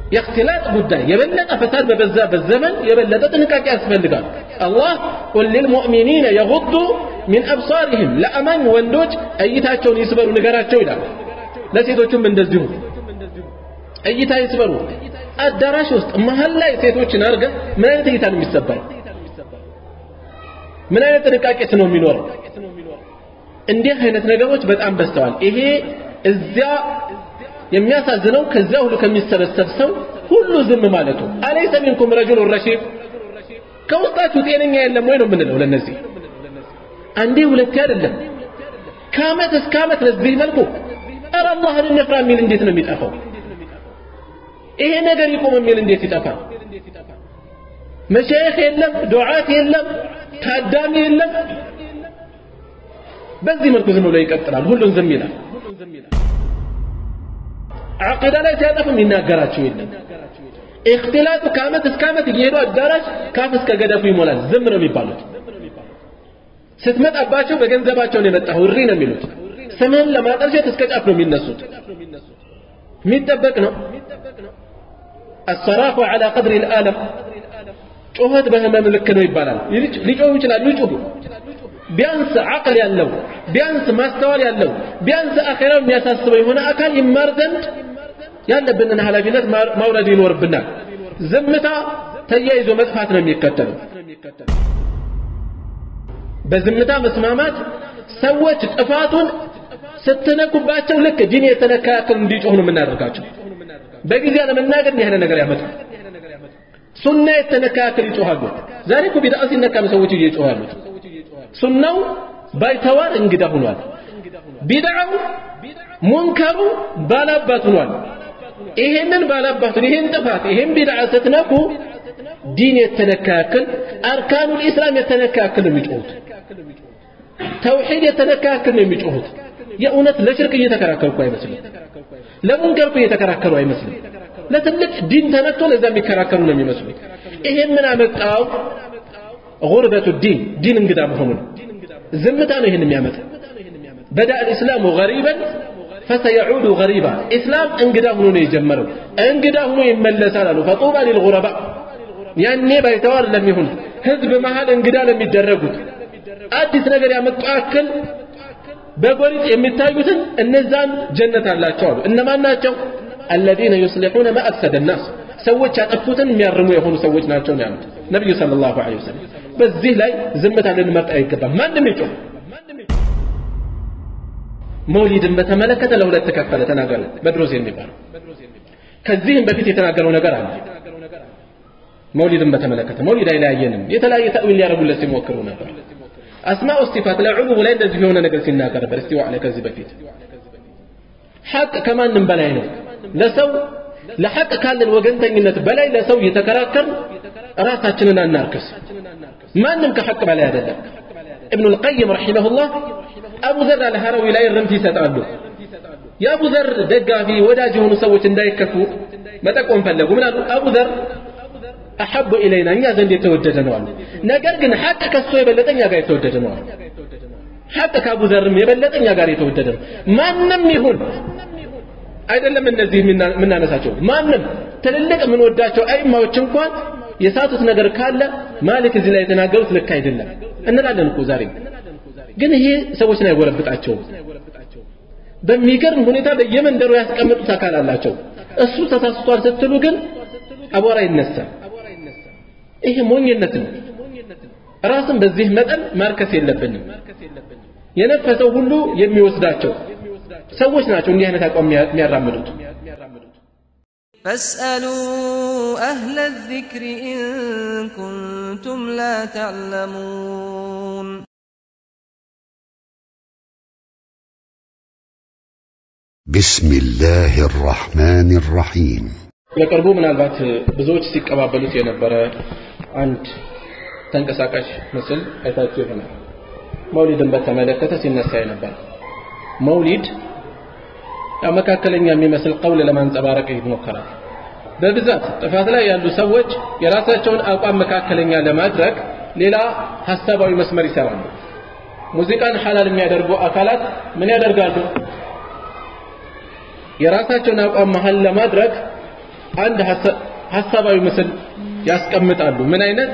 የእክትላጥ ጉዳይ የበለጠ ፈሳድ በበዛበት ዘመን የበለጠ ጥንቃቄ ያስፈልጋል አላህ ቁል ልልሙእሚኒነ የጉዱ ሚን አብሳሪህም ለአማኝ ወንዶች እይታቸውን ይስበሩ ንገራቸው ይላል ለሴቶቹም እንደዚሁ እይታ ይስበሩ አዳራሽ ውስጥ መሀል ላይ ሴቶችን አድርገ ምን አይነት እይታ ነው የሚሰበረው ምን አይነት ጥንቃቄስ ነው የሚኖረው እንዲህ አይነት ነገሮች በጣም በዝተዋል ይሄ እዚያ የሚያሳዝነው ከዚያ ሁሉ ከሚሰበሰብ ሰው ሁሉ ዝም ማለቱ አለይሰ ሚንኩም ረጁሉ ረሺድ ከውስጣችሁ ጤነኛ የለም ወይ ነው የምንለው ለነዚህ አንዴ ሁለቴ አይደለም ከአመት እስከ አመት ለዚህ መልኩ ኧረ አላህን እንፍራ የሚል እንዴት ነው የሚጠፋው ይሄ ነገር ይቆም የሚል እንዴት ይጠፋል መሻይኽ የለም ዱዓት የለም ታዳሚ የለም በዚህ መልኩ ዝም ብሎ ይቀጥላል ሁሉን ዝም ይላል ዓቂዳ ላይ ሲያጠፍም ይናገራቸው የለም እክትላጡ ከአመት እስከ አመት እየሄዱ አዳራሽ ካፍ እስከ ገደፉ ይሞላል ዝም ነው የሚባሉት ስትመጣባቸው በገንዘባቸው ነው የመጣው እሪ ነው የሚሉት ስምህን ለማጠልሸት እስከ ጫፍ ነው የሚነሱት የሚጠበቅ ነው الصراخ على قدر الآلم ጩኸት በህመም ልክ ነው ይባላል ሊጮሁ ይችላሉ ይጩሁ ቢያንስ አቅል ያለው ቢያንስ ማስተዋል ያለው ቢያንስ አኼራው የሚያሳስበው የሆነ አካል ይማር ዘንድ ያለብንን ኃላፊነት ማውረድ ይኖርብናል ዝምታ ተያይዞ መጥፋት ነው የሚከተለው በዝምታ መስማማት ሰዎች ጥፋቱን ስትነኩባቸው ልክ ዲን የተነካ ያክል እንዲጮህ ነው የምናደርጋቸው በጊዜ ለመናገር እንዲህ አይነት ነገር ያመጣል ሱና የተነካ ያክል ይጮሃሉ ዛሬ እኮ ቢድዓ ሲነካ ነው ሰዎች እየጮሁ ያሉት ሱናው ባይተዋር እንግዳ ሆኗል ቢድዓው ሙንከሩ ባላባት ሆኗል ይሄንን ባላባቱን ይሄን ጥፋት ይሄን ቢድዓ ስትነኩ ዲን የተነካ ያክል አርካኑ ልኢስላም የተነካ ያክል ነው የሚጮሁት ተውሒድ የተነካ ያክል ነው የሚጮሁት የእውነት ለሽርክ እየተከራከሩ እኮ አይመስልም ለሙንከር እኮ እየተከራከሩ አይመስልም ለትልቅ ዲን ተነክቶ ለዛ የሚከራከሩ ነው የሚመስሉት ይሄ ምን አመጣው ጉርበቱ ዲን ዲን እንግዳ መሆኑ ነው ዝምታ ነው ይህን የሚያመጣ በዳ الاسلام غريبا فسيعود غريبا اسلام እንግዳ ሆኖ ነው የጀመረው እንግዳ ሆኖ ይመለሳል አሉ فطوبى للغرباء ያኔ ባይተዋር ለሚሆን ህዝብ መሃል እንግዳ ለሚደረጉት አዲስ ነገር ያመጡ አክል በጎሪጥ የሚታዩትን እነዛን ጀነት አላቸው አሉ እነማን ናቸው الذين يصلحون ما أفسد الناس ሰዎች ያጠፉትን የሚያርሙ የሆኑ ሰዎች ናቸው ነው ያሉት ነብዩ ሰለላሁ ዐለይሂ ወሰለም በዚህ ላይ ዝምታ ልንመርጥ አይገባም ማንም ይጮህ መውሊድን በተመለከተ ለሁለት ተከፈለ ተናገረ በድሮዝ የሚባለው ከዚህም በፊት የተናገረው ነገር አለ መውሊድን በተመለከተ መውሊድ አይለያየንም የተለያየ ተእዊል ሊያደርጉለት ሲሞክሩ ነበር አስማኡ ሲፋት ላይ ዑሉሙ ላይ እንደዚህ የሆነ ነገር ሲናገር ነበር እስቲዋ ላይ ከዚህ በፊት ሐቅ ከማንም በላይ ነው ለሰው ለሐቅ ካለን ወገንተኝነት በላይ ለሰው እየተከራከር ራሳችንን አናርክስ ማንም ከሐቅ በላይ አይደለም ابن القيم رحمه الله أبو ذر الهروي لا يرمت ይሰጣሉ የአቡ ዘር ደጋፊ ወዳጅ የሆኑ ሰዎች እንዳይከፉ መጠቆም ፈለጉ ምን አሉ አቡ ዘር አሐቡ ኢለይና እኛ ዘንድ የተወደደ ነው አሉ ነገር ግን ሐቅ ከሱ የበለጠ እኛ ጋር የተወደደ ነው አሉ ሐቅ ከአቡ ዘርም የበለጠ እኛ ጋር የተወደደ ነው ማንም ይሁን አይደለም እነዚህ የምናነሳቸው ማንም ትልልቅ የምንወዳቸው አይማዎች እንኳን የሳቱት ነገር ካለ ማሊክ እዚህ ላይ የተናገሩት ልክ አይደለም እንላለን እኮ ዛሬ ግን ይሄ ሰዎችን አይጎረብጣቸውም በሚገርም ሁኔታ በየመንደሩ ያስቀመጡት አካል አላቸው እሱ ተሳስቷል ስትሉ ግን አቧራ ይነሳል ይሄ ሞኝነት ነው ራስን በዚህ መጠን ማርከስ የለብንም የነፈሰው ሁሉ የሚወስዳቸው ሰዎች ናቸው እንዲህ አይነት አቋም የሚያራምዱት فاسألوا أهل الذكر إن كنتم لا تعلمون بسم الله الرحمن الرحيم በቅርቡ ምናልባት ብዙዎች ሲቀባበሉት የነበረ አንድ ተንቀሳቃሽ ምስል አይታችሁ ይሆናል መውሊድን በተመለከተ ሲነሳ የነበረ መውሊድ ያው መካከለኛ የሚመስል ቀውል ለማንጸባረቅ ይሞከራል በብዛት ጥፋት ላይ ያሉ ሰዎች የራሳቸውን አቋም መካከለኛ ለማድረግ ሌላ ሀሳባዊ መስመር ይሰራሉ ሙዚቃን ሐላል የሚያደርጉ አካላት ምን ያደርጋሉ የራሳቸውን አቋም መሀል ለማድረግ አንድ ሀሳባዊ ምስል ያስቀምጣሉ ምን አይነት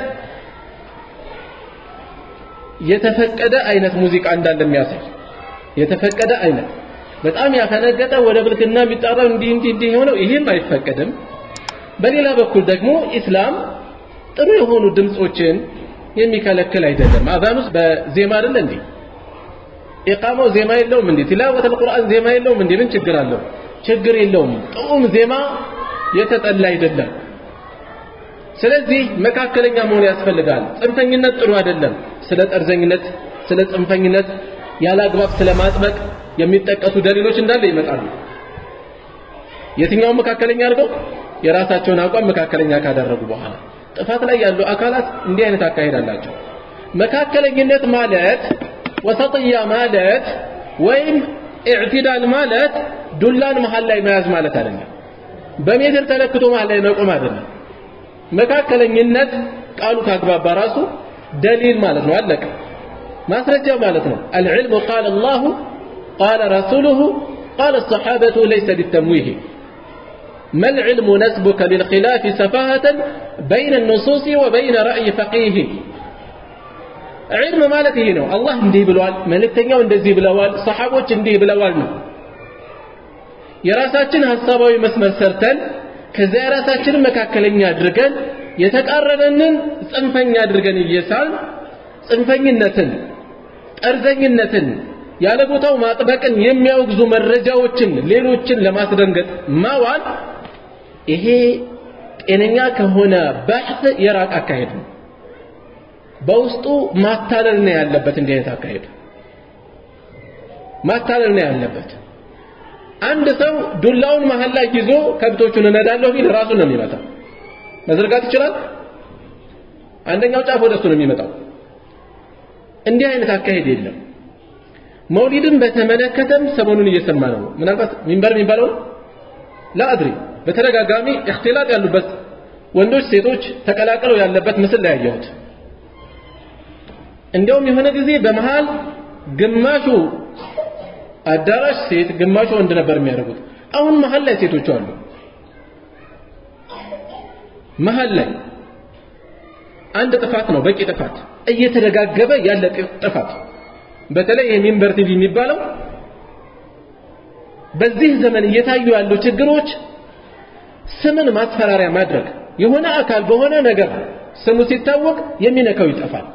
የተፈቀደ አይነት ሙዚቃ እንዳለ የሚያሳይ የተፈቀደ አይነት በጣም ያፈነገጠ ወደ ብልግና የሚጣራው እንዲህ እንዲህ እንዲህ የሆነው ይህም አይፈቀድም በሌላ በኩል ደግሞ ኢስላም ጥሩ የሆኑ ድምፆችን የሚከለክል አይደለም አዛን ውስጥ በዜማ አይደለ እንዴ ኢቃማው ዜማ የለውም እንዴ ቲላወት አልቁርአን ዜማ የለውም እንዴ ምን ችግር አለው ችግር የለውም ጥዑም ዜማ የተጠላ አይደለም ስለዚህ መካከለኛ መሆን ያስፈልጋል ጽንፈኝነት ጥሩ አይደለም ስለ ጠርዘኝነት ስለ ጽንፈኝነት ያለ አግባብ ስለ ማጥበቅ የሚጠቀሱ ደሊሎች እንዳለ ይመጣሉ የትኛውን መካከለኛ አድርገው የራሳቸውን አቋም መካከለኛ ካደረጉ በኋላ ጥፋት ላይ ያሉ አካላት እንዲህ አይነት አካሄድ አላቸው መካከለኝነት ማለት ወሰጥያ ማለት ወይም ኢዕቲዳል ማለት ዱላን መሃል ላይ መያዝ ማለት አይደለም በሜትር ተለክቶ መሃል ላይ መቆም አይደለም መካከለኝነት ቃሉ ካግባባ ራሱ ደሊል ማለት ነው አለቀ ማስረጃ ማለት ነው العلم قال الله قال رسوله قال الصحابة ليس بالتمويه ما العلم نسبك للخلاف سفاهة بين النصوص وبين رأي فقيه علم ማለት ይሄ ነው አላህ እንዲህ ብለዋል መልእክተኛው እንደዚህ ብለዋል ሰሓቦች እንዲህ ብለዋል ነው የራሳችን ሐሳባዊ መስመር ሰርተን ከዚያ የራሳችንን መካከለኛ አድርገን የተቃረነንን ጽንፈኛ አድርገን እየሳል ጽንፈኝነትን ጠርዘኝነትን ያለ ቦታው ማጥበቅን የሚያወግዙ መረጃዎችን ሌሎችን ለማስደንገጥ ማዋል ይሄ ጤነኛ ከሆነ ባሕት የራቅ አካሄድ ነው በውስጡ ማታለል ነው ያለበት እንዲህ አይነት አካሄድ ማታለል ነው ያለበት አንድ ሰው ዱላውን መሀል ላይ ይዞ ከብቶቹን እነዳለሁ ቢል ራሱን ነው የሚመታው መዘርጋት ይችላል አንደኛው ጫፍ ወደሱ ነው የሚመጣው እንዲህ አይነት አካሄድ የለም መውሊድን በተመለከተም ሰሞኑን እየሰማ ነው ምናልባት ሚንበር የሚባለው ላአድሪ በተደጋጋሚ እክትላጥ ያሉበት ወንዶች ሴቶች ተቀላቅለው ያለበት ምስል ላይ ያየሁት እንዲያውም የሆነ ጊዜ በመሃል ግማሹ አዳራሽ ሴት ግማሹ ወንድ ነበር የሚያደርጉት አሁን መሀል ላይ ሴቶቹ አሉ መሀል ላይ አንድ ጥፋት ነው በቂ ጥፋት እየተደጋገበ ያለ ጥፋት በተለይ የሚንበር ቲቪ የሚባለው በዚህ ዘመን እየታዩ ያሉ ችግሮች ስምን ማስፈራሪያ ማድረግ የሆነ አካል በሆነ ነገር ስሙ ሲታወቅ የሚነካው ይጠፋል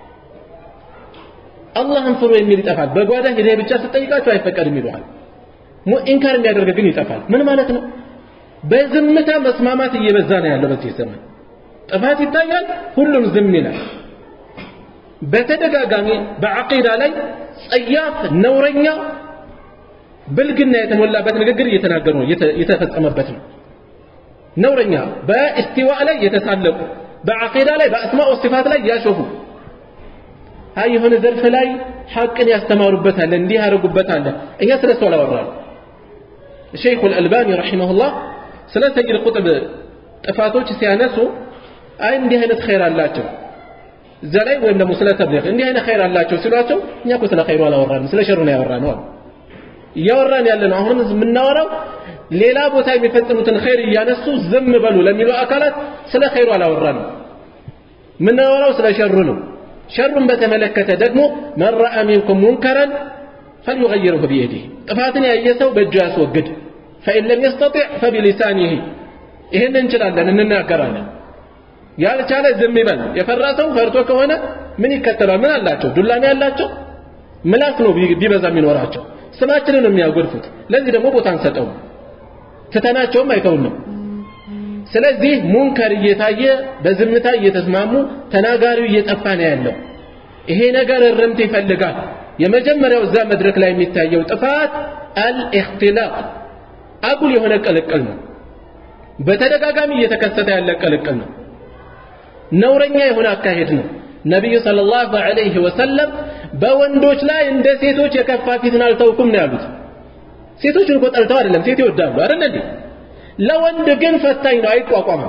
አላህን ፍሩ የሚል ይጠፋል በጓዳ ሂደህ ብቻ ስትጠይቃቸው አይፈቀድም ይለዋል ኢንካር የሚያደርግ ግን ይጠፋል ምን ማለት ነው በዝምታ መስማማት እየበዛ ነው ያለው በዚህ ዘመን ጥፋት ይታያል ሁሉም ዝም ይላል በተደጋጋሚ በዐቂዳ ላይ ጸያፍ ነውረኛ ብልግና የተሞላበት ንግግር እየተናገሩ ነው የተፈጸመበት ነው ነውረኛ በእስቲዋ ላይ የተሳለቁ በዐቂዳ ላይ በአስማኡ ሲፋት ላይ ያሾፉ አይ የሆነ ዘርፍ ላይ ሐቅን ያስተማሩበታል እንዲህ ያደርጉበታል እኛ ስለ እሱ አላወራን ሸይኹ አልአልባኒ ረሒመሁላህ ስለ ሰይድ ቁጥብ ጥፋቶች ሲያነሱ አይ እንዲህ አይነት ኸይር አላቸው እዛ ላይ ወይም ደግሞ ስለ ተብሊግ እንዲህ አይነት ኸይር አላቸው ሲሏቸው እኛ እኮ ስለ ኸይሩ አላወራንም ስለ ሸሩ ነው ያወራነው አሉ እያወራን ያለ ነው አሁን የምናወራው ሌላ ቦታ የሚፈጽሙትን ኸይር እያነሱ ዝም በሉ ለሚሉ አካላት ስለ ኸይሩ አላወራንም የምናወራው ስለ ሸሩ ነው ሸሩን በተመለከተ ደግሞ መን ረአ ሚንኩም ሙንከረን ፈልዩገይርሁ ቢየዲህ ጥፋትን ያየ ሰው በእጁ ያስወግድ ፈኢን ለም የስተጢዕ ፈቢሊሳኒህ ይህን እንችላለን እንናገራለን ያልቻለ ዝም ይበል የፈራ ሰው ፈርቶ ከሆነ ምን ይከተላል ምን አላቸው ዱላሚ ያላቸው ምላስ ነው ቢበዛ የሚኖራቸው ስማችንን ነው የሚያጎድፉት ለዚህ ደግሞ ቦታ አንሰጠውም ትተናቸውም አይተውንም ስለዚህ ሙንከር እየታየ በዝምታ እየተስማሙ ተናጋሪው እየጠፋ ነው ያለው ይሄ ነገር እርምት ይፈልጋል የመጀመሪያው እዛ መድረክ ላይ የሚታየው ጥፋት አልእክትላቅ አጉል የሆነ ቅልቅል ነው በተደጋጋሚ እየተከሰተ ያለ ቅልቅል ነው ነውረኛ የሆነ አካሄድ ነው ነቢዩ ሰለላሁ ዐለይሂ ወሰለም በወንዶች ላይ እንደ ሴቶች የከፋ ፊትን አልተውኩም ነው ያሉት ሴቶችን እኮ ጠልተው አይደለም ሴት ይወዳሉ አይደል እንዴ ለወንድ ግን ፈታኝ ነው አይቋቋምም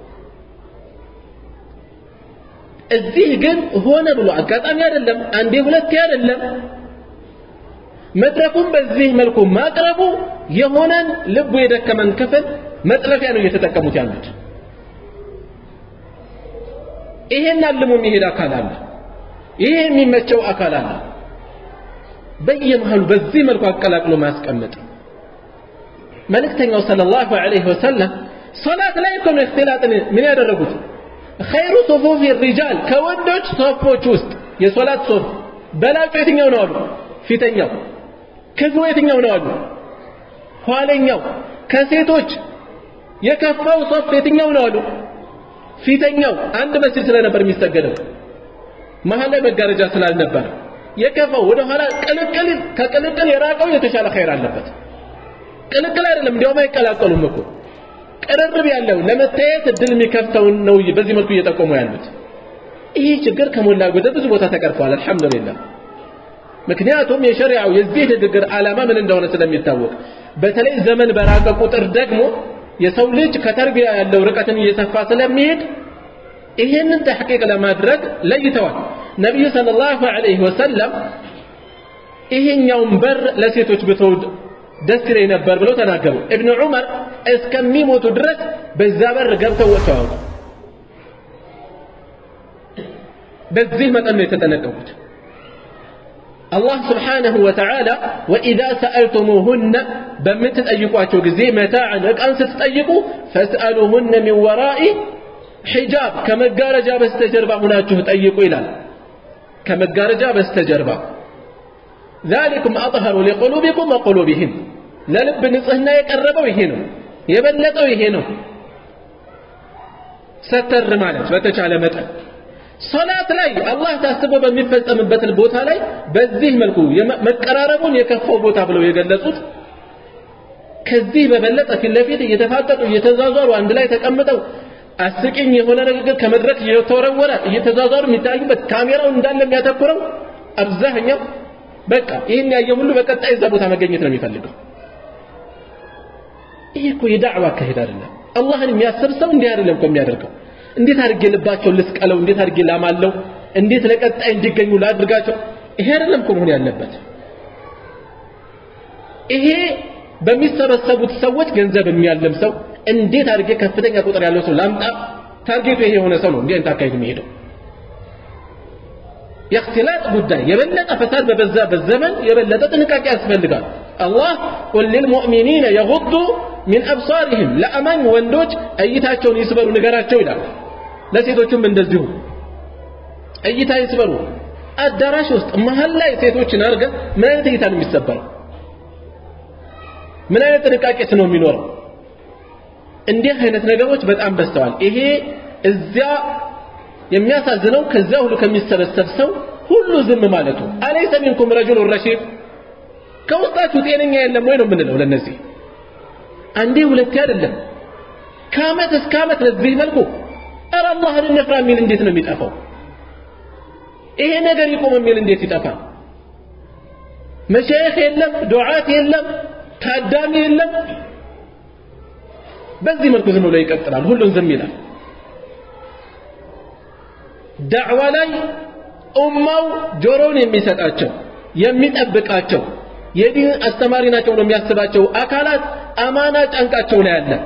እዚህ ግን ሆነ ብሎ አጋጣሚ አይደለም አንዴ ሁለቴ አይደለም መድረኩን በዚህ መልኩ ማቅረቡ የሆነን ልቡ የደከመን ክፍል መጥለፊያ ነው እየተጠቀሙት ያሉት። ይሄን አልሞ የሚሄድ አካል አለ። ይሄ የሚመቸው አካል አለ። በየመሃሉ በዚህ መልኩ አቀላቅሎ ማስቀመጥ መልእክተኛው ሰለላሁ ዐለይሂ ወሰለም ሶላት ላይ እኮ ነው እክትላጥን ምን ያደረጉት? ኸይሩ ሱፉፊ ሪጃል ከወንዶች ሶፎች ውስጥ የሶላት ሶፍ በላጩ የትኛው ነው አሉ? ፊተኛው። ክፉ የትኛው ነው አሉ? ኋለኛው። ከሴቶች የከፋው ሶፍ የትኛው ነው አሉ? ፊተኛው። አንድ መስጂድ ስለነበር የሚሰገደው መሀል ላይ መጋረጃ ስላልነበረ የከፋው ወደ ኋላ ቅልቅል ከቅልቅል የራቀው የተሻለ ኸይር አለበት። ቅልቅል አይደለም እንዲያውም አይቀላቀሉም እኮ ቅርርብ ያለው ለመታየት እድል የሚከፍተውን ነው በዚህ መልኩ እየጠቆሙ ያሉት። ይህ ችግር ከሞላ ጎደል ብዙ ቦታ ተቀርፏል። አልሐምዱሊላህ። ምክንያቱም የሸሪዓው የዚህ ንግግር ዓላማ ምን እንደሆነ ስለሚታወቅ፣ በተለይ ዘመን በራቀ ቁጥር ደግሞ የሰው ልጅ ከተርቢያ ያለው ርቀትን እየሰፋ ስለሚሄድ ይሄንን ተሕቂቅ ለማድረግ ለይተዋል። ነቢዩ ሰለላሁ ዐለይሂ ወሰለም ይሄኛውን በር ለሴቶች ብተውድ ደስ ይለኝ ነበር ብለው ተናገሩ። እብን ዑመር እስከሚሞቱ ድረስ በዛ በር ገብተው ወጥተው ያውቁ። በዚህ መጠን ነው የተጠነቀቁት። አላህ ስብሓነሁ ወተዓላ ወኢዛ ሰአልቱሙሁነ በምትጠይቋቸው ጊዜ መታዕን ዕቃን ስትጠይቁ ፈስአሉሁነ ሚን ወራኢ ሒጃብ ከመጋረጃ በስተጀርባ ሁናችሁ ጠይቁ ይላል። ከመጋረጃ በስተጀርባ ذلكم أطهر لقلوبكم وقلوبهم ለልብ ንጽህና የቀረበው ይሄ ነው የበለጠው ይሄ ነው ሰተር ማለት በተቻለ መጠን ሶላት ላይ አላህ ታስቦ በሚፈጸምበት ቦታ ላይ በዚህ መልኩ መቀራረቡን የከፋው ቦታ ብለው የገለጹት ከዚህ በበለጠ ፊት ለፊት እየተፋጠጡ እየተዛዟሩ አንድ ላይ ተቀምጠው አስቂኝ የሆነ ንግግር ከመድረክ እየተወረወረ እየተዛዟሩ የሚታዩበት ካሜራው እንዳለ የሚያተኩረው አብዛኛው በቃ ይህን ያየ ሁሉ በቀጣይ እዛ ቦታ መገኘት ነው የሚፈልገው። ይህ እኮ የዳዕዋ አካሄድ አይደለም። አላህን የሚያስብ ሰው እንዲህ አይደለም እኮ የሚያደርገው። እንዴት አድርጌ ልባቸውን ልስቀለው፣ እንዴት አድርጌ ላማለው፣ እንዴት ለቀጣይ እንዲገኙ ላድርጋቸው፣ ይሄ አይደለም እኮ መሆን ያለበት። ይሄ በሚሰበሰቡት ሰዎች ገንዘብ የሚያለም ሰው እንዴት አድርጌ ከፍተኛ ቁጥር ያለው ሰው ላምጣ፣ ታርጌቱ ይሄ የሆነ ሰው ነው እንዲህ አይነት አካሄድ የሚሄደው። የእክትላጥ ጉዳይ የበለጠ ፈሳድ በበዛበት ዘመን የበለጠ ጥንቃቄ ያስፈልጋል። አላህ ቁል ልልሙእሚኒነ የጉዱ ሚን አብሳሪህም ለአማኝ ወንዶች እይታቸውን ይስበሩ ንገራቸው ይላል። ለሴቶቹም እንደዚሁ እይታ ይስበሩ። አዳራሽ ውስጥ መሀል ላይ ሴቶችን አድርገህ ምን አይነት እይታ ነው የሚሰበረው? ምን አይነት ጥንቃቄስ ነው የሚኖረው? እንዲህ አይነት ነገሮች በጣም በዝተዋል። ይሄ እዚያ የሚያሳዝነው ከዚያ ሁሉ ከሚሰበሰብ ሰው ሁሉ ዝም ማለቱ። አለይሰ ሚንኩም ረጁሉ ረሺድ ከውስጣችሁ ጤነኛ የለም ወይ ነው የምንለው ለነዚህ። አንዴ ሁለቴ አይደለም ከአመት እስከ አመት ለዚህ መልኩ ኧረ አላህን እንፍራ የሚል እንዴት ነው የሚጠፋው? ይሄ ነገር ይቆም የሚል እንዴት ይጠፋል? መሻይኽ የለም፣ ዱዓት የለም፣ ታዳሚ የለም። በዚህ መልኩ ዝም ብሎ ይቀጥላል። ሁሉን ዝም ይላል። ዳዕዋ ላይ ኡማው ጆሮውን የሚሰጣቸው የሚጠብቃቸው የዲን አስተማሪ ናቸው ነው የሚያስባቸው አካላት አማና ጫንቃቸው ላይ አለ።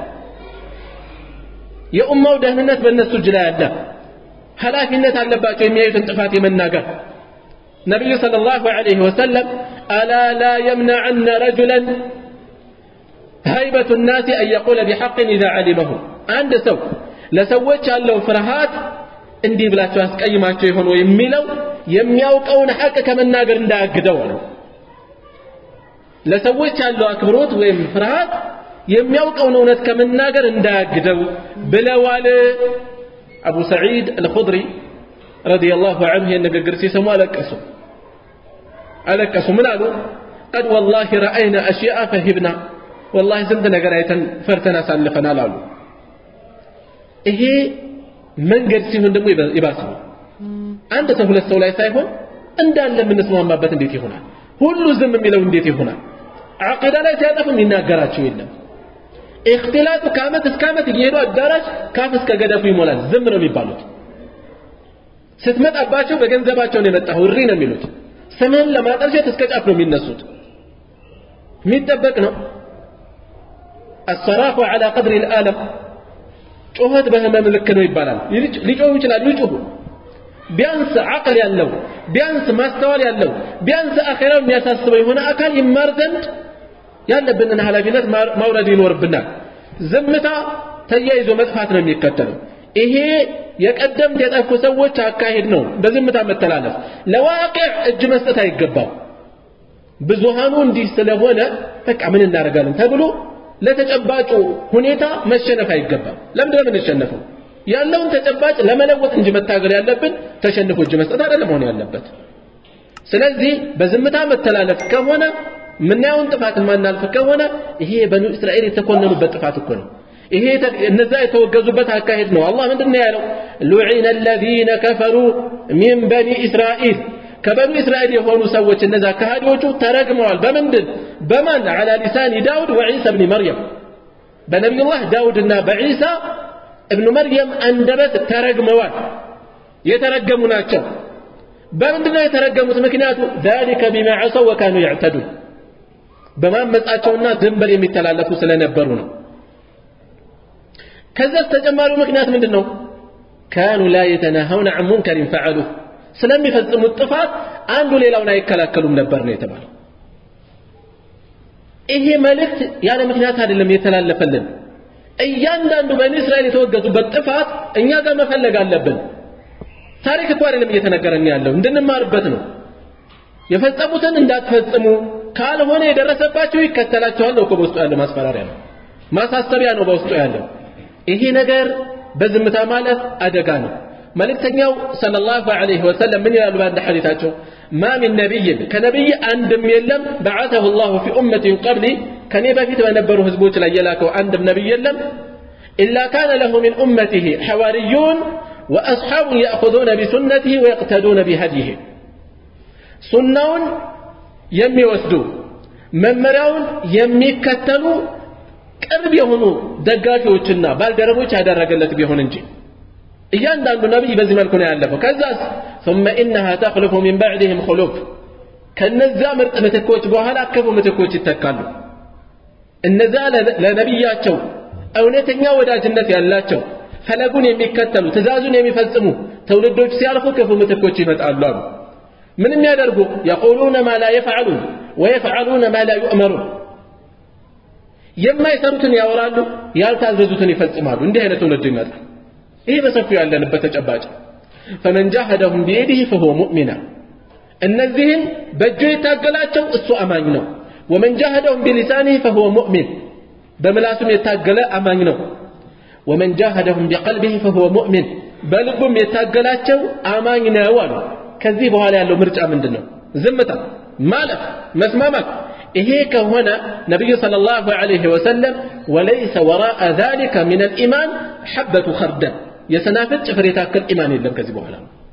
የኡማው ደህንነት በእነሱ እጅ ላይ አለ። ኃላፊነት አለባቸው የሚያዩትን ጥፋት የመናገር ነቢዩ ሰለላሁ ዐለይሂ ወሰለም አላ ላ የምነዐነ ረጁለን ሀይበቱ ናሲ አን የቁለ ቢሐቅን ኢዛ ዐሊመሁ አንድ ሰው ለሰዎች ያለው ፍርሃት እንዲህ ብላቸው አስቀይማቸው የሆነ የሚለው የሚያውቀውን ሐቅ ከመናገር እንዳያግደው ነው። ለሰዎች ያለው አክብሮት ወይም ፍርሃት የሚያውቀውን እውነት ከመናገር እንዳያግደው ብለዋል። አቡ ሰዒድ አልኹድሪ ረዲየላሁ ዐንሁ ይህን ንግግር ሲሰሙ አለቀሱ አለቀሱ። ምን አሉ? ቀድ ወላሂ ረአይና አሽያአ ፈሂብና ወላሂ ስንት ነገር አይተን ፈርተን አሳልፈናል አሉ። ይሄ መንገድ ሲሆን ደግሞ ይባስ ነው። አንድ ሰው ሁለት ሰው ላይ ሳይሆን እንዳለ የምንስማማበት እንዴት ይሆናል? ሁሉ ዝም የሚለው እንዴት ይሆናል? ዓቂዳ ላይ ሲያጠፉ የሚናገራቸው የለም። እክትላጡ ከዓመት እስከ ዓመት እየሄዱ አዳራሽ ካፍ እስከ ገደፉ ይሞላል። ዝም ነው የሚባሉት። ስትመጣባቸው በገንዘባቸው ነው የመጣው እሪ ነው የሚሉት። ስምህን ለማጠልሸት እስከ ጫፍ ነው የሚነሱት። የሚጠበቅ ነው። አሰራፉ ዐላ ቀድሪ ልአለም ጩኸት በህመም ልክ ነው ይባላል ሊጮሁ ይችላሉ ይጩሁ ቢያንስ አቅል ያለው ቢያንስ ማስተዋል ያለው ቢያንስ አኼራው የሚያሳስበው የሆነ አካል ይማር ዘንድ ያለብንን ኃላፊነት ማውረድ ይኖርብናል ዝምታ ተያይዞ መጥፋት ነው የሚከተለው ይሄ የቀደምት የጠፉ ሰዎች አካሄድ ነው በዝምታ መተላለፍ ለዋቅዕ እጅ መስጠት አይገባም ብዙሃኑ እንዲህ ስለሆነ በቃ ምን እናደርጋለን ተብሎ ለተጨባጩ ሁኔታ መሸነፍ አይገባም ለምንድነው የምንሸነፈው ያለውን ተጨባጭ ለመለወጥ እንጂ መታገል ያለብን ተሸንፎ እጅ መስጠት አይደለም መሆን ያለበት ስለዚህ በዝምታ መተላለፍ ከሆነ ምናየውን ጥፋት ማናልፍ ከሆነ ይሄ በኑ እስራኤል የተኮነኑበት ጥፋት እኮ ነው ይሄ እነዛ የተወገዙበት አካሄድ ነው አላህ ምንድን ነው ያለው ሉዒነ አለዚነ ከፈሩ ሚን በኒ እስራኤል ከበኑ እስራኤል የሆኑ ሰዎች እነዛ ከሃዲዎቹ ተረግመዋል በምንድን በማን አላ ሊሳኒ ዳውድ ወዒሳ ብኒ መርየም በነቢዩላህ ዳውድና በዒሳ እብኑ መርየም አንደበት ተረግመዋል የተረገሙ ናቸው በምንድን ነው የተረገሙት ምክንያቱ ذلك بما عصوا وكانوا يعتدون በማመጻቸውና ድንበር የሚተላለፉ ስለነበሩ ነው ከዛስ ተጨማሪው ምክንያት ምንድን ነው ካኑ ላ የተናሀውነ አን ሙንከሪን ፈዐሉህ ስለሚፈጽሙት ጥፋት አንዱ ሌላውን አይከላከሉም ነበር ነው የተባለው ይሄ መልእክት ያለ ምክንያት አይደለም የተላለፈልን እያንዳንዱ በኒ እስራኤል የተወገዙበት ጥፋት እኛ ጋር መፈለግ አለብን ታሪክ እኮ አይደለም እየተነገረን ያለው እንድንማርበት ነው የፈጸሙትን እንዳትፈጽሙ ካልሆነ የደረሰባቸው ይከተላቸዋል ነው እኮ በውስጡ ያለው ማስፈራሪያ ነው ማሳሰቢያ ነው በውስጡ ያለው ይሄ ነገር በዝምታ ማለፍ አደጋ ነው መልእክተኛው ሰለላሁ ዐለይሂ ወሰለም ምን ይላሉ በአንድ ሐዲታቸው ማ ሚን ነቢይን ከነቢይ አንድም የለም በዓተሁ ላሁ ፊ ኡመቲን ቀብሊ ከኔ በፊት በነበሩ ህዝቦች ላይ የላከው አንድም ነቢይ የለም ኢላ ካነ ለሁ ሚን ኡመቲህ ሐዋርዩን ወአስሓቡን ያእኹዙነ ቢሱነቲህ ወየቅተዱነ ቢሀዲህ ሱናውን የሚወስዱ መመሪያውን የሚከተሉ ቅርብ የሆኑ ደጋፊዎችና ባልደረቦች ያደረገለት ቢሆን እንጂ እያንዳንዱ ነቢይ በዚህ መልኩ ነው ያለፈው ከዛስ ثم إنها تخلف من بعدهم خلوف ከነዛ ምርጥ ምትኮች በኋላ ክፉ ምትኮች ይተካሉ እነዛ ለነቢያቸው እውነተኛ ወዳጅነት ያላቸው ፈለጉን የሚከተሉ ትእዛዙን የሚፈጽሙ ትውልዶች ሲያልፉ ክፉ ምትኮች ይመጣሉ አሉ ምን የሚያደርጉ የቁሉነ ማ ላ የፍዓሉን ወየፍዓሉነ ማ ላ ዩእመሩን የማይሰሩትን ያወራሉ ያልታዘዙትን ይፈጽማሉ እንዲህ አይነት ትውልድ ይመጣል ይሄ በሰፊው ያለንበት ተጨባጭ ፈመን ጃሃደሁም ቢየዲህ ፈሁወ ሙእሚና እነዚህን በእጁ የታገላቸው እሱ አማኝ ነው ወመን ጃሃደሁም ቢሊሳኒህ ፈሁወ ሙእሚን በምላሱም የታገለ አማኝ ነው ወመን ጃሃደሁም ቢቀልቢህ ፈሁወ ሙእሚን በልቡም የታገላቸው አማኝ ነው አሉ ከዚህ በኋላ ያለው ምርጫ ምንድን ነው ዝምታ ማለፍ መስማማት ይሄ ከሆነ ነቢዩ صلى الله عليه وسلم وليس وراء ذلك من الإيمان حبة خردل የሰናፍጭ ፍሬ ታክል ኢማን የለም ከዚህ በኋላ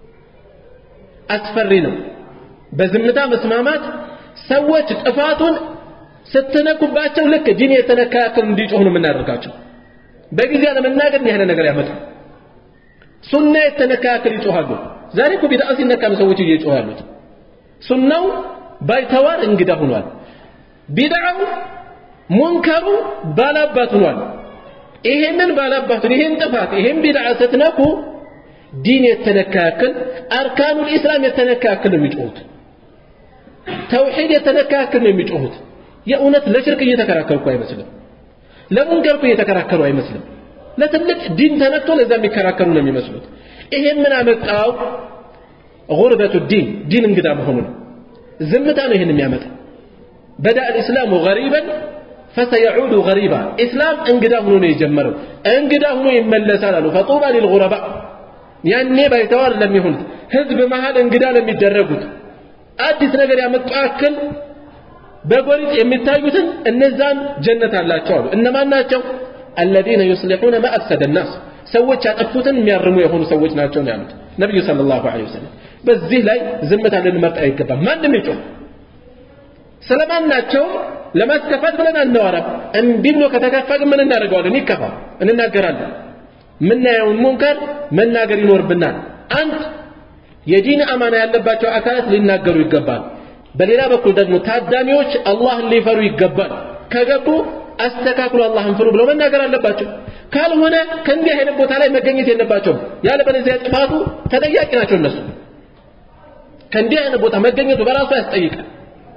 አስፈሪ ነው በዝምታ መስማማት ሰዎች ጥፋቱን ስትነኩባቸው ልክ ዲን የተነካ ያክል እንዲጮህ ነው የምናደርጋቸው በጊዜ ለመናገር ያህለ ነገር ያመጣል ሱና የተነካ ያክል ይጮሃሉ ዛሬ እኮ ቢድዓ ሲነካ ነው ሰዎች እየጮሁ ያሉት ሱናው ባይተዋር እንግዳ ሆኗል ቢድዓው ሙንከሩ ባላባት ሆኗል ይሄንን ባላባቱን ይሄን ጥፋት ይሄን ቢድዓ ስትነኩ ዲን የተነካ ያክል አርካኑል ኢስላም የተነካ ያክል ነው የሚጮሁት ተውሂድ የተነካ ያክል ነው የሚጮሁት የእውነት ለሽርክ እየተከራከሩ እኮ አይመስልም ለሙንከር እኮ እየተከራከሩ አይመስልም ለትልቅ ዲን ተነክቶ ለዛ የሚከራከሩ ነው የሚመስሉት ይሄን ምን አመጣው ጉርበቱ ዲን ዲን እንግዳ መሆኑ ነው ዝምታ ነው ይሄን የሚያመጣ በዳ الاسلام غريبا فسيعود غريبا اسلام እንግዳ ሆኖ ነው የጀመረው እንግዳ ሆኖ ይመለሳል አሉ فطوبى للغرباء ያኔ ባይተዋር ለሚሆኑት ህዝብ መሃል እንግዳ ለሚደረጉት አዲስ ነገር ያመጡ ያክል በጎሪጥ የሚታዩትን እነዛን ጀነት አላቸው አሉ እነማን ናቸው الذين يصلحون ما أفسد الناس ሰዎች ያጠፉትን የሚያርሙ የሆኑ ሰዎች ናቸው ነው ያሉት ነብዩ ሰለላሁ ዐለይሂ ወሰለም በዚህ ላይ ዝምታ ልንመርጥ አይገባም ማንም ይጮህ ስለማናቸው ለማስከፋት ብለን አናወራም እምቢ ብሎ ከተከፋ ግን ምን እናደርገዋለን ይከፋ እንናገራለን ምናየውን ሙንከር መናገር ይኖርብናል አንድ የዲን አማና ያለባቸው አካላት ሊናገሩ ይገባል በሌላ በኩል ደግሞ ታዳሚዎች አላህን ሊፈሩ ይገባል ከገቡ አስተካክሉ አላህን ፍሩ ብለው መናገር አለባቸው ካልሆነ ከእንዲህ አይነት ቦታ ላይ መገኘት የለባቸውም ያለበለዚያ ጥፋቱ ተጠያቂ ናቸው እነሱ ከእንዲህ አይነት ቦታ መገኘቱ በራሱ ያስጠይቃል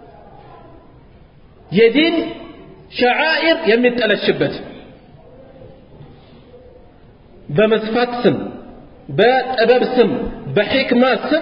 የዲን ሸዓኢር የሚጠለሽበት በመስፋት ስም በጥበብ ስም በሕክማ ስም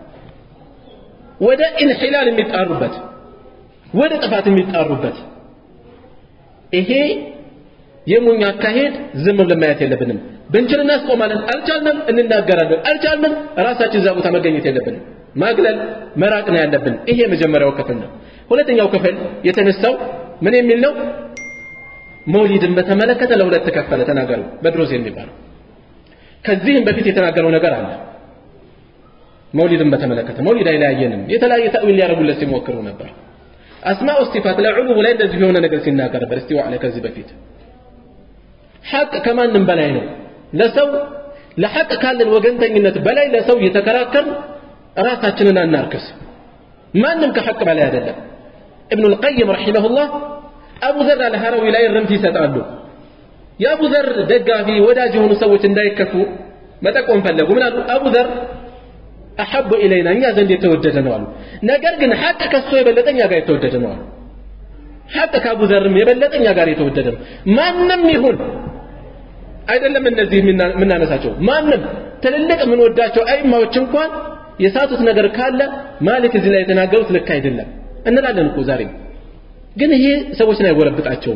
ወደ ኢንሒላል የሚጣሩበት ወደ ጥፋት የሚጣሩበት ይሄ የሞኝ አካሄድ ዝም ብለን ማየት የለብንም ብንችል እናስቆማለን አልቻልንም እንናገራለን አልቻልንም ራሳችን እዛ ቦታ መገኘት የለብንም ማግለል መራቅ ነው ያለብን ይሄ የመጀመሪያው ክፍል ነው ሁለተኛው ክፍል የተነሳው ምን የሚል ነው መውሊድን በተመለከተ ለሁለት ተከፈለ ተናገሩ በድሮዝ የሚባለው ከዚህም በፊት የተናገረው ነገር አለ መውሊድን በተመለከተ መውሊድ አይለያየንም የተለያየ ተእዊል ሊያደርጉለት ሲሞክሩ ነበር አስማኡ ሲፋት ለዑሉሙ ላይ እንደዚህ የሆነ ነገር ሲናገር ነበር እስቲዋ ላይ ከዚህ በፊት ሐቅ ከማንም በላይ ነው ለሰው ለሐቅ ካለን ወገንተኝነት በላይ ለሰው እየተከራከር ራሳችንን አናርክስ ማንም ከሐቅ በላይ አይደለም ابن القيم رحمه الله አቡ ዘር አልሐረዊ ላይ ርምት ይሰጣሉ የአቡ ዘር ደጋፊ ወዳጅ የሆኑ ሰዎች እንዳይከፉ መጠቆም ፈለጉ ምን አሉ አቡ ዘር አሐቡ ኢለይና እኛ ዘንድ የተወደደ ነው አሉ ነገር ግን ሐቅ ከሱ የበለጠ እኛ ጋር የተወደደ ነው አሉ ሐቅ ከአቡ ዘርም የበለጠ እኛ ጋር የተወደደ ነው ማንም ይሁን አይደለም እነዚህ የምናነሳቸው ማንም ትልልቅ የምንወዳቸው አይማዎች እንኳን የሳቱት ነገር ካለ ማሊክ እዚህ ላይ የተናገሩት ልክ አይደለም እንላለን እኮ ዛሬም ግን ይሄ ሰዎችን አይጎረብጣቸውም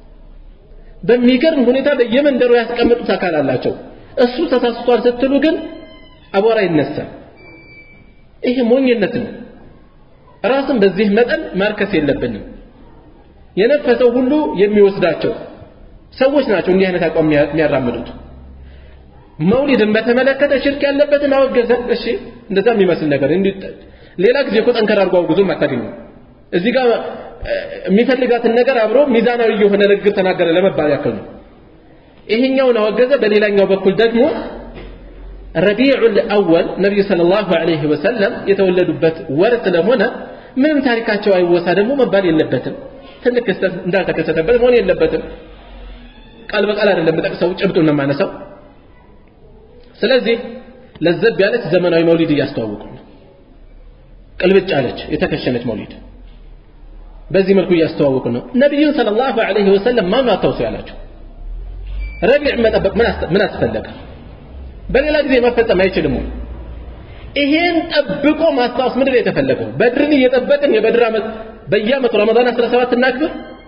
በሚገርም ሁኔታ በየመንደሩ ያስቀመጡት አካል አላቸው እሱ ተሳስቷል ስትሉ ግን አቧራ ይነሳል ይሄ ሞኝነት ነው ራስን በዚህ መጠን ማርከስ የለብንም የነፈሰው ሁሉ የሚወስዳቸው ሰዎች ናቸው እንዲህ አይነት አቋም የሚያራምዱት መውሊድን በተመለከተ ሽርክ ያለበትን አወገዘ እሺ እንደዛ የሚመስል ነገር ሌላ ጊዜ እኮ ጠንከር አድርጎ አውግዞም አታገኙ እዚህ ጋር የሚፈልጋትን ነገር አብሮ ሚዛናዊ የሆነ ንግግር ተናገረ ለመባል ያክል ነው ይሄኛውን አወገዘ በሌላኛው በኩል ደግሞ ረቢዑል አወል ነቢዩ ሰለላሁ ዐለይሂ ወሰለም የተወለዱበት ወር ስለሆነ ምንም ታሪካቸው አይወሳ ደግሞ መባል የለበትም ትልቅ ክስተት እንዳልተከሰተበት መሆን የለበትም ቃል በቃል አይደለም የምጠቅሰው ጭብጡን ነው የማነሳው ስለዚህ ለዘብ ያለች ዘመናዊ መውሊድ እያስተዋወቁ ነው ቅልብጭ አለች የተከሸነች መውሊድ በዚህ መልኩ እያስተዋወቁ ነው ነቢዩን ሰለላሁ ዐለይሂ ወሰለም ማን አታውሱ ያላቸው ረቢዕ መጠበቅ ምን አስፈለገ በሌላ ጊዜ መፈጸም አይችልም ይሄን ጠብቆ ማስታወስ ምንድን ነው የተፈለገው በድርን እየጠበቅን የበድር ዓመት በየዓመቱ ረመዳን 17 እናክብር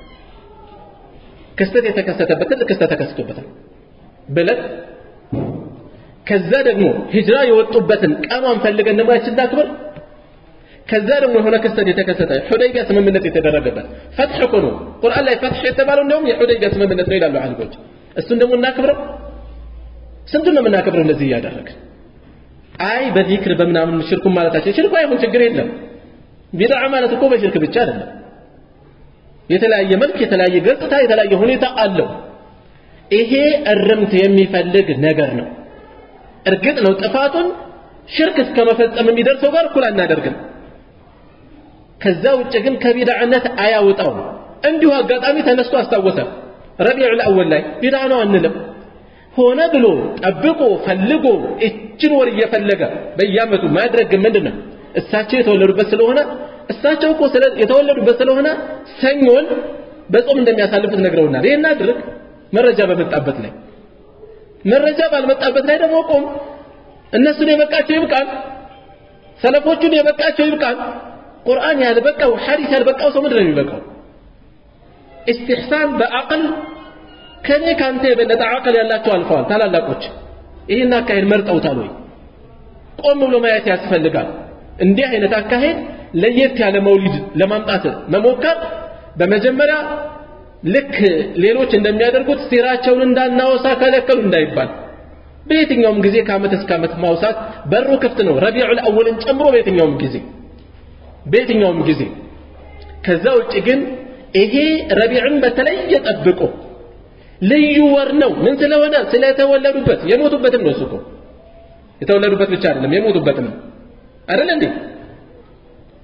ክስተት የተከሰተበት ትልቅ ክስተት ተከስቶበታል ብለን ከዛ ደግሞ ሂጅራ የወጡበትን ቀኗን ፈልገን ደግሞ ያችን እናክብር ከዛ ደግሞ የሆነ ክስተት የተከሰተ ሑደይቢያ ስምምነት የተደረገበት ፈትሕ እኮ ነው ቁርአን ላይ ፈትሕ የተባለው እንደውም የሑደይቢያ ስምምነት ነው ይላሉ አሊሞች እሱን ደግሞ እናክብረው ስንቱን ነው የምናከብረው እንደዚህ እያደረግን አይ በዚክር በምናምን ሽርኩን ማለታችን ሽርኩ አይሆን ችግር የለም ቢድዓ ማለት እኮ በሽርክ ብቻ አይደለም የተለያየ መልክ የተለያየ ገጽታ የተለያየ ሁኔታ አለው ይሄ እርምት የሚፈልግ ነገር ነው እርግጥ ነው ጥፋቱን ሽርክ እስከ መፈጸም የሚደርሰው ጋር እኩል አናደርግም ከዛ ውጭ ግን ከቢድዓነት አያውጣው እንዲሁ አጋጣሚ ተነስቶ አስታወሰ ረቢዑል አወል ላይ ቢድዓ ነው አንልም ሆነ ብሎ ጠብቆ ፈልጎ እችን ወር እየፈለገ በየአመቱ ማድረግ ምንድን ነው እሳቸው የተወለዱበት ስለሆነ እሳቸው እኮ የተወለዱበት ስለሆነ ሰኞን በጾም እንደሚያሳልፉት ነግረውናል ይህን አድርግ መረጃ በመጣበት ላይ መረጃ ባልመጣበት ላይ ደግሞ ቆም እነሱን የበቃቸው ይብቃል ሰለፎቹን የበቃቸው ይብቃል ቁርአን ያልበቃው ሐዲስ ያልበቃው ሰው ምንድን ነው የሚበቃው ኢስትሕሳን በአቅል ከኔ ካንተ የበለጠ አቅል ያላቸው አልፈዋል ታላላቆች ይህን አካሄድ መርጠውታል ወይ ቆም ብሎ ማየት ያስፈልጋል እንዲህ አይነት አካሄድ ለየት ያለ መውሊድ ለማምጣት መሞከር በመጀመሪያ ልክ ሌሎች እንደሚያደርጉት ሲራቸውን እንዳናወሳ ከለከሉ እንዳይባል በየትኛውም ጊዜ ከአመት እስከ አመት ማውሳት በሩ ክፍት ነው ረቢዑል አወልን ጨምሮ በየትኛውም ጊዜ በየትኛውም ጊዜ ከዛ ውጭ ግን ይሄ ረቢዕን በተለየ ጠብቆ ልዩ ወር ነው ምን ስለሆነ ስለተወለዱበት የሞቱበትም ነው እሱ እኮ የተወለዱበት ብቻ አይደለም የሞቱበትም አይደል እንዴ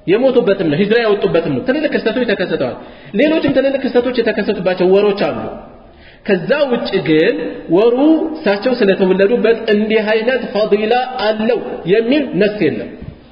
የሞቱበትም ነው ሂጅራ ያወጡበትም ነው ትልልቅ ክስተቶች ተከስተዋል ሌሎችም ትልልቅ ክስተቶች የተከሰቱባቸው ወሮች አሉ ከዛ ውጭ ግን ወሩ እሳቸው ስለተወለዱበት እንዲህ አይነት ፈዲላ አለው የሚል ነስ የለም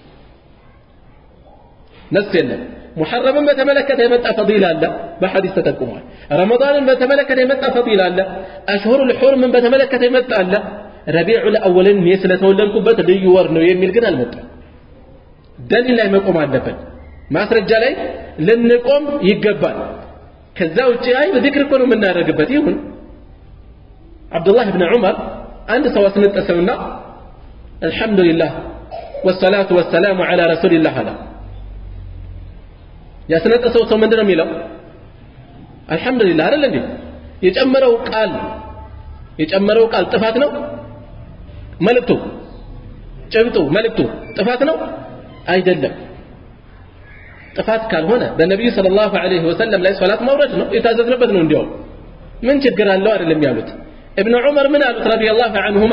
ነስ የለም ሙሐረምን በተመለከተ የመጣ ፈዲላ አለ በሐዲስ ተጠቁሟል ረመዳንን በተመለከተ የመጣ ፈዲላ አለ አሽሁር ልሑርምን በተመለከተ የመጣ አለ ረቢዑ ልአወልን እኔ ስለተወለድኩበት ልዩ ወር ነው የሚል ግን አልመጣም ደሊል ላይ መቆም አለብን ማስረጃ ላይ ልንቆም ይገባል ከዛ ውጭ አይ ዚክር እኮ ነው የምናደርግበት ይሁን አብዱላህ ብን ዑመር አንድ ሰው አስነጠሰውና አልሐምዱሊላህ ወሰላቱ ወሰላሙ ዐላ ረሱሊላህ አለ ያስነጠሰው ሰው ምንድን ነው የሚለው አልሐምዱሊላህ አይደል እንዴ የጨመረው ቃል የጨመረው ቃል ጥፋት ነው መልእክቱ ጭብጡ መልእክቱ ጥፋት ነው አይደለም ጥፋት ካልሆነ በነቢዩ ስለ ላሁ ዐለይሂ ወሰለም ላይ ሶላት ማውረድ ነው የታዘዝንበት ነው እንዲያውም ምን ችግር አለው አይደለም ያሉት ابن عمر من قالت رضي الله عنهما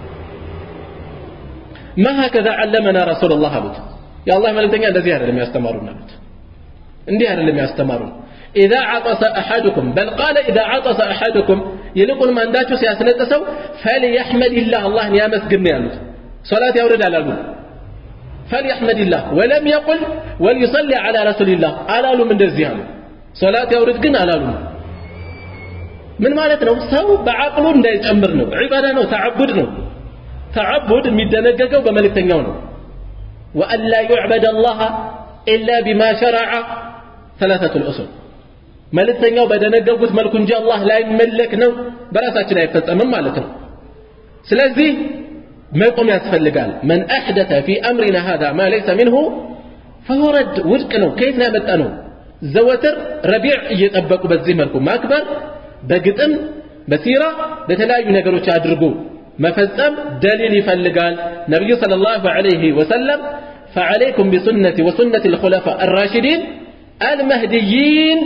ما هكذا علمنا رسول الله قالت يا الله ملتني الذي هذا لم يستمرون قالت اندي هذا لم يستمرون إذا عطس أحدكم بل قال إذا عطس أحدكم يلقون من داتو سياسنتسو فليحمد الله الله يا مسجد قالت صلاة يورد على الأول فليحمد الله ولم يقل وليصلي على رسول الله على من دزيانه صلاة يورد قن على ምን ማለት ነው ሰው በአቅሉ እንዳይጨምር ነው ዒባዳ ነው ተዓቡድ ነው ተዓቡድ የሚደነገገው በመልእክተኛው ነው ወአን ላ ዩዕበድ አላህ ኢላ ቢማ ሸረዐ ሰላሰቱ ልኡሱል መልእክተኛው በደነገጉት መልኩ እንጂ አላህ ላይመለክ ነው በራሳችን አይፈጸምም ማለት ነው ስለዚህ መቆም ያስፈልጋል መን አሕደተ ፊ አምሪና ሃذا ማ ለይሰ ሚንሁ ፈሁ ረድ ውድቅ ነው ከየት ነው ያመጣ ነው ዘወትር ረቢዕ እየጠበቁ በዚህ መልኩ ማክበር በግጥም በሲራ በተለያዩ ነገሮች አድርጎ መፈጸም ደሊል ይፈልጋል ነቢዩ صلى الله عليه وسلم فعليكم بسنتي وسنة الخلفاء الراشدين المهديين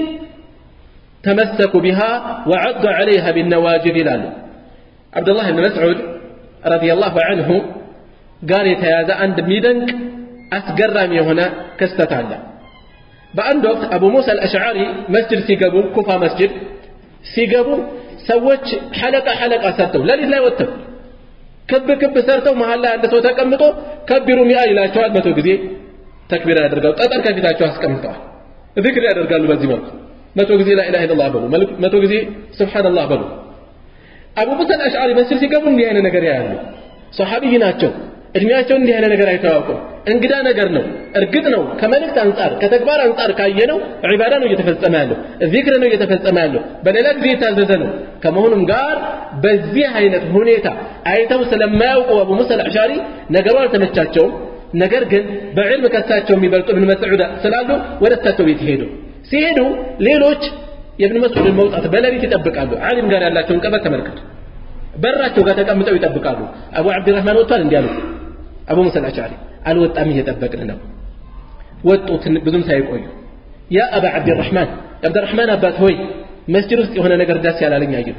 تمسكوا بها وعضوا عليها بالنواجذ لالو عبد الله بن مسعود رضي الله عنه قال يتيازى عند ميدنك أسقرم هنا كستتعلم በአንድ ወቅት አቡ ሙሳ አልአሽዓሪ መስጅድ ሲገቡ ኩፋ መስጅድ ሲገቡ ሰዎች ሐለቃ ሐለቃ ሰርተው ለሊት ላይ ወጥተው ክብ ክብ ሰርተው መሀል ላይ አንድ ሰው ተቀምጦ ከቢሩ ሚአ ይላቸዋል መቶ ጊዜ ተክቢር ያደርጋሉ ጠጠር ከፊታቸው አስቀምጠዋል ዚክር ያደርጋሉ በዚህ መልኩ መቶ ጊዜ ላኢላሃ ኢለላህ በሉ መቶ ጊዜ ሱብሓነላህ በሉ አቡ ሙሳ አልአሽዓሪ መስጅድ ሲገቡ እንዲህ አይነት ነገር ያያሉ ሰሓቢይ ናቸው እድሜያቸውን እንዲህ አይነት ነገር አይተዋወቁም እንግዳ ነገር ነው እርግጥ ነው ከመልእክት አንጻር ከተግባር አንጻር ካየነው ዒባዳ ነው እየተፈጸመ ያለው ዚክር ነው እየተፈጸመ ያለው በሌላ ጊዜ የታዘዘ ነው ከመሆኑም ጋር በዚህ አይነት ሁኔታ አይተው ስለማያውቁ አቡ ሙሳ አልአሻሪ ነገሩ አልተመቻቸውም ነገር ግን በዕልም ከሳቸው የሚበልጡ እብን መስዑድ ስላሉ ወደ እሳቸው ቤት ሄዱ ሲሄዱ ሌሎች የእብን መስዑድን መውጣት በሌሊት ይጠብቃሉ ዓሊም ጋር ያላቸውን ቀበት ተመልከቱ በራቸው ጋር ተቀምጠው ይጠብቃሉ አቡ ዓብድራህማን ወጥቷል እንዲህ አሉ አቡ ሙሳ አልአሻሪ አልወጣም እየጠበቅን ነው ወጡ ብዙም ሳይቆዩ ያ አባ ዓብድራህማን የዓብድራህማን አባት ሆይ መስጅድ ውስጥ የሆነ ነገር ዳስ ያላለኝ አየሁ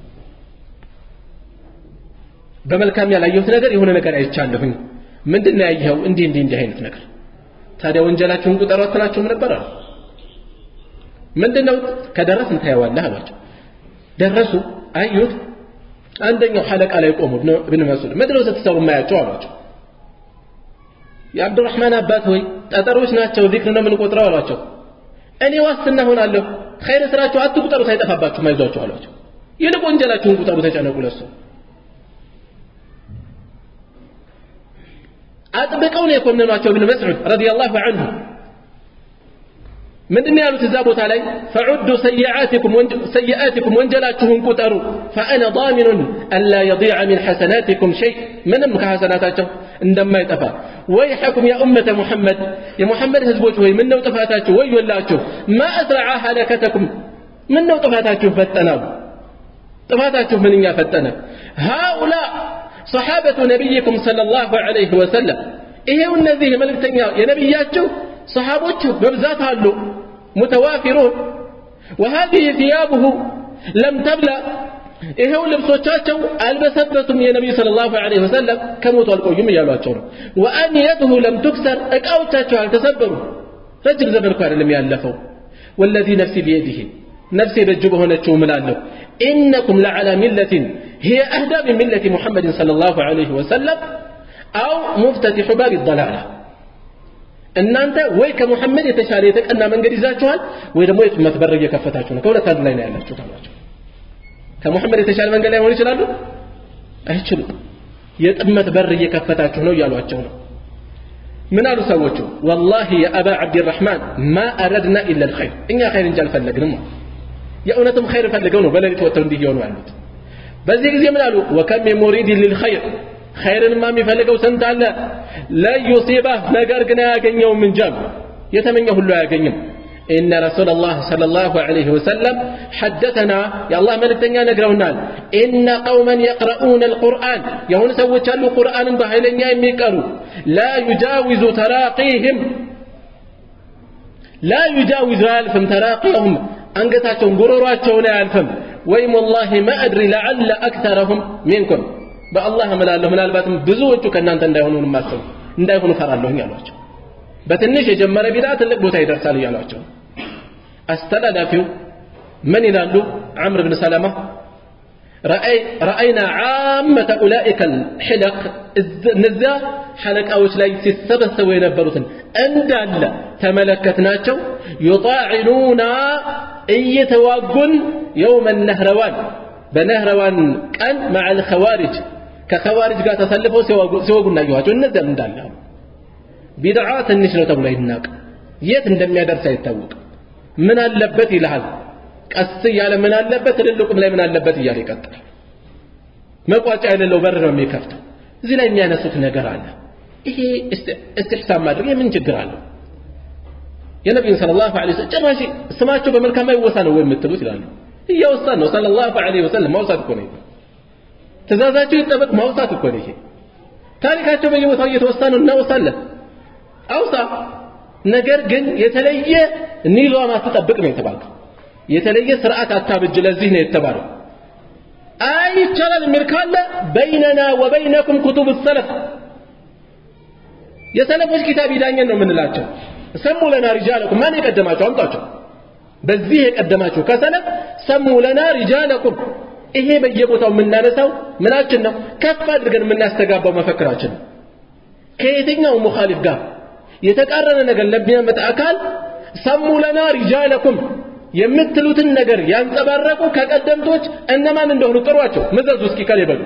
በመልካም ያላየሁት ነገር የሆነ ነገር አይቻለሁኝ ምንድን ነው ያየኸው እንዲህ እንዲህ እንዲህ አይነት ነገር ታዲያ ወንጀላችሁን ቁጠሩ አትላችሁም ነበር አሉ ምንድን ነው ከደረስን ታየዋለህ አሏቸው ደረሱ አዩት አንደኛው ሐለቃ ላይ ቆሙ እብን መስዑድ ምንድን ነው ስትሰሩ የማያቸው አሏቸው የአብዱራህማን አባት ሆይ ጠጠሮች ናቸው ዚክር ነው የምንቆጥረው አሏቸው እኔ ዋስትና ሆናለሁ ኸይር ስራችሁ አትቁጠሩ ሳይጠፋባችሁ አይዟችሁ አሏቸው ይልቅ ወንጀላችሁን ቁጠሩ ተጨነቁ ለሱ አጥብቀው ነው የኮነኗቸው እብን መስዑድ ረዲየላሁ ዐንሁ ምንድን ያሉት እዛ ቦታ ላይ ፈዑዱ ሰይአቲኩም ወንጀላችሁን ቁጠሩ ፈአነ ዳሚኑን አላ የዲዐ ሚን ሐሰናቲኩም ሸይ ምንም ከሐሰናታቸው እንደማይጠፋ ወይሐኩም ያ ኡመተ ሙሐመድ የሙሐመድ ህዝቦች ወይ ምነው ጥፋታችሁ ወዮላችሁ ማ አስረዐ ሀለከተኩም ምነው ጥፋታችሁ ፈጠናሉ ጥፋታችሁ ምንኛ ፈጠነ ሃኡላ ሰሓበቱ ነቢይኩም ሰለላሁ ዐለይሂ ወሰለም ይሄው እነዚህ የመልእክተኛ የነቢያችሁ صحابته ببزات هالو متوافرون وهذه ثيابه لم تبلى ይሄው ልብሶቻቸው አልበሰበሱም የነቢዩ ሰለላሁ ዐለይሂ ወሰለም ከሞቱ አልቆዩም እያሏቸው ነው ወአንየቱሁ ለም ትክሰር እቃዎቻቸው አልተሰበሩ ረጅም ዘመን እኮ አይደለም ያለፈው ወለዚ ነፍሲ ቢየዲህ ነፍሴ በእጁ በሆነችው ምላለሁ ኢነኩም ለዓላ ሚለትን هي أهدى من ملة محمد صلى الله عليه وسلم أو مفتتح باب الضلالة እናንተ ወይ ከሙሐመድ የተሻለ የተቀና መንገድ ይዛችኋል ወይ ደግሞ የጥመት በር እየከፈታችሁ ነው ከሁለት አንድ ላይ ነው ያላችሁት አሏቸው ከሙሐመድ የተሻለ መንገድ ላይ ሆን ይችላሉ አይችሉም የጥመት በር እየከፈታችሁ ነው እያሏቸው ነው ምን አሉ ሰዎቹ ወላሂ የአባ ዓብድራሕማን ማ አረድና ኢላ ልኸይር እኛ ኸይር እንጂ አልፈለግንም የእውነትም ኸይር ፈልገው ነው በሌሊት ወጥተው እንዲህ የሆኑ ያሉት በዚህ ጊዜ ምን አሉ ወከም ሙሪድ ልልኸይር ኸይርንማ የሚፈልገው ስንት አለ ለዩሲባህ ነገር ግን አያገኘውም እንጂ አሉ የተመኘ ሁሉ አያገኝም إن رسول الله صلى الله عليه وسلم حدثنا يا الله ملكتنا نقرونال إن قوما يقرؤون القرآن يهون سوى تشالوا قرآن بحيلين يميكروا لا يجاوز تراقيهم لا يجاوز ألفم تراقيهم أنقتاتهم قروراتهم ألفم ويم والله ما أدري لعل أكثرهم منكم በአላህ እምላለሁ ምናልባትም ብዙዎቹ ከእናንተ እንዳይሆኑ ማሰቡ እንዳይሆኑ ፈራለሁኝ አሏቸው በትንሽ የጀመረ ቢዳ ትልቅ ቦታ ይደርሳል እያሏቸው አስተላላፊው ምን ይላሉ عمرو بن سلمة رأي رأينا عامة أولئك الحلق نزا حلقاዎች ላይ ሲሰበሰቡ የነበሩትን እንዳለ ተመለከትናቸው يطاعنون እየተዋጉን يوم النهروان በነህረዋን ቀን مع الخوارج ከኸዋሪጅ ጋር ተሰልፈው ሲወጉ እናየኋቸው እነዚያም እንዳለ ቢድዓ ትንሽ ነው ተብሎ አይናቅ የት እንደሚያደርስ አይታወቅ ምን አለበት ይልሃል ቀስ እያለ ምን አለበት ትልልቁም ላይ ምን አለበት እያለ ይቀጥላል መቋጫ የሌለው በር ነው የሚከፍተው እዚህ ላይ የሚያነሱት ነገር አለ ይሄ እስትሕሳን ማድረግ የምን ችግር አለው የነቢዩን ስለ ላሁ ለ ጭራሽ ስማቸው በመልካም አይወሳ ነው ወይ የምትሉት ይላሉ እያወሳን ነው ስለ ላሁ ለ ወሰለም ማውሳት እኮ ነው ትእዛዛቸው ይጠበቅ ማውሳት እኮ ነው ይሄ ታሪካቸው በየቦታው እየተወሳ ነው እናወሳለን አውሳ ነገር ግን የተለየ ኒዛም አትጠብቅ ነው የተባለው የተለየ ስርዓት አታብጅ ለዚህ ነው የተባለው አይ ይቻላል የሚል ካለ በይነና ወበይነኩም ኩቱብ ሰለፍ የሰለፎች ኪታብ ይዳኘን ነው የምንላቸው ሰሙ ለና ሪጃለኩም ማን የቀደማቸው አምጧቸው በዚህ የቀደማችሁ ከሰለፍ ሰሙ ለና ሪጃለኩም ይሄ በየቦታው የምናነሳው ምናችን ነው ከፍ አድርገን የምናስተጋባው መፈክራችን ነው ከየትኛው ሙኻሊፍ ጋር የተቃረነ ነገር ለሚያመጣ አካል ሰሙ ለና ሪጃለኩም የምትሉትን ነገር ያንጸባረቁ ከቀደምቶች እነማን እንደሆኑ ጥሯቸው ምዘዙ እስኪ ከሌ በሉ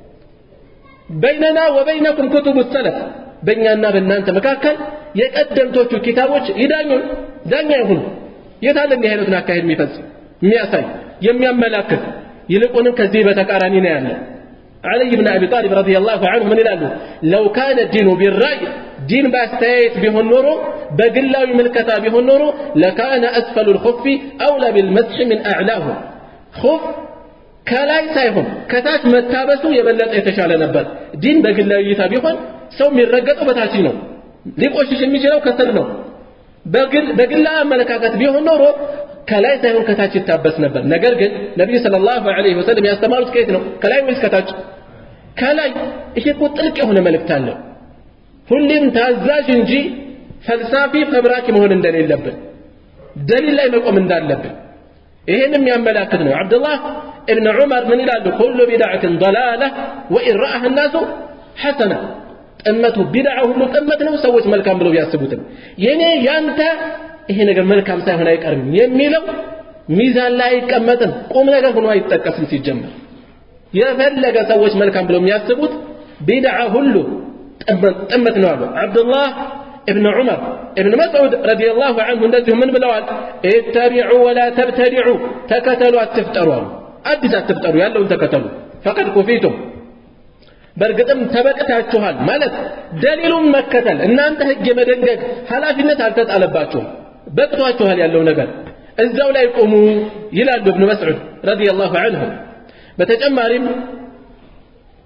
በይነና ወበይነኩም ኩቱቡ ሰለፍ በእኛና በእናንተ መካከል የቀደምቶቹ ኪታቦች ይዳኙን ዳኛ ይሁኑ የታለ እንዲህ አይነቱን አካሄድ የሚፈጽም የሚያሳይ የሚያመላክት ይልቁንም ከዚህ በተቃራኒ ነው ያለ علي بن أبي طالب رضي الله عنه من الألو لو كان الدين بالرأي دين باستيت به النور بقلا من الكتاب به النور لكان أسفل الخف أولى بالمسح من أعلاه خف ከላይ ሳይሆን ከታች መታበሱ የበለጠ የተሻለ ነበር ዲን በግላዊ እይታ ቢሆን ሰው የሚረገጠው በታች ነው ሊቆሽሽ የሚችለው ከስር ነው በግላ አመለካከት ቢሆን ኖሮ ከላይ ሳይሆን ከታች ይታበስ ነበር ነገር ግን ነቢዩ ሰለላሁ ዐለይሂ ወሰለም ያስተማሩት ከየት ነው ከላይ ወይስ ከታች ከላይ ይሄ እኮ ጥልቅ የሆነ መልእክት አለው ሁሌም ታዛዥ እንጂ ፈልሳፊ ፈብራኪ መሆን እንደሌለብን ደሊል ላይ መቆም እንዳለብን ይሄን የሚያመላክት ነው አብዱላህ እብን ዑመር ምን ይላሉ ኩሉ ቢድዓትን ضላላ ወኢን ረአህ ናሱ ሐሰና ጥመቱ ቢድዓ ሁሉ ጥመት ነው ሰዎች መልካም ብለው ቢያስቡትም የኔ ያንተ ይሄ ነገር መልካም ሳይሆን አይቀርም የሚለው ሚዛን ላይ አይቀመጥም ቁም ነገር ሆኖ አይጠቀስም ሲጀመር የፈለገ ሰዎች መልካም ብለው የሚያስቡት ቢድዓ ሁሉ ጥመት ነው አሉ አብዱላህ ابن عمر ابن مسعود رضي الله عنه እንደዚሁ ምን ብለዋል اتبعوا ولا تبتدعوا ተከተሉ አትፍጠሩ አሉ አዲስ አትፍጠሩ ያለውን ተከተሉ ፈቀድ ኩፊቱም በእርግጥም ተበቅታችኋል ማለት ደሊሉን መከተል እናንተ ህግ የመደንገግ ኃላፊነት አልተጣለባችሁም በቅቷችኋል ያለው ነገር እዛው ላይ ቁሙ ይላሉ እብን መስዑድ ረዲየላሁ ዐንሁ በተጨማሪም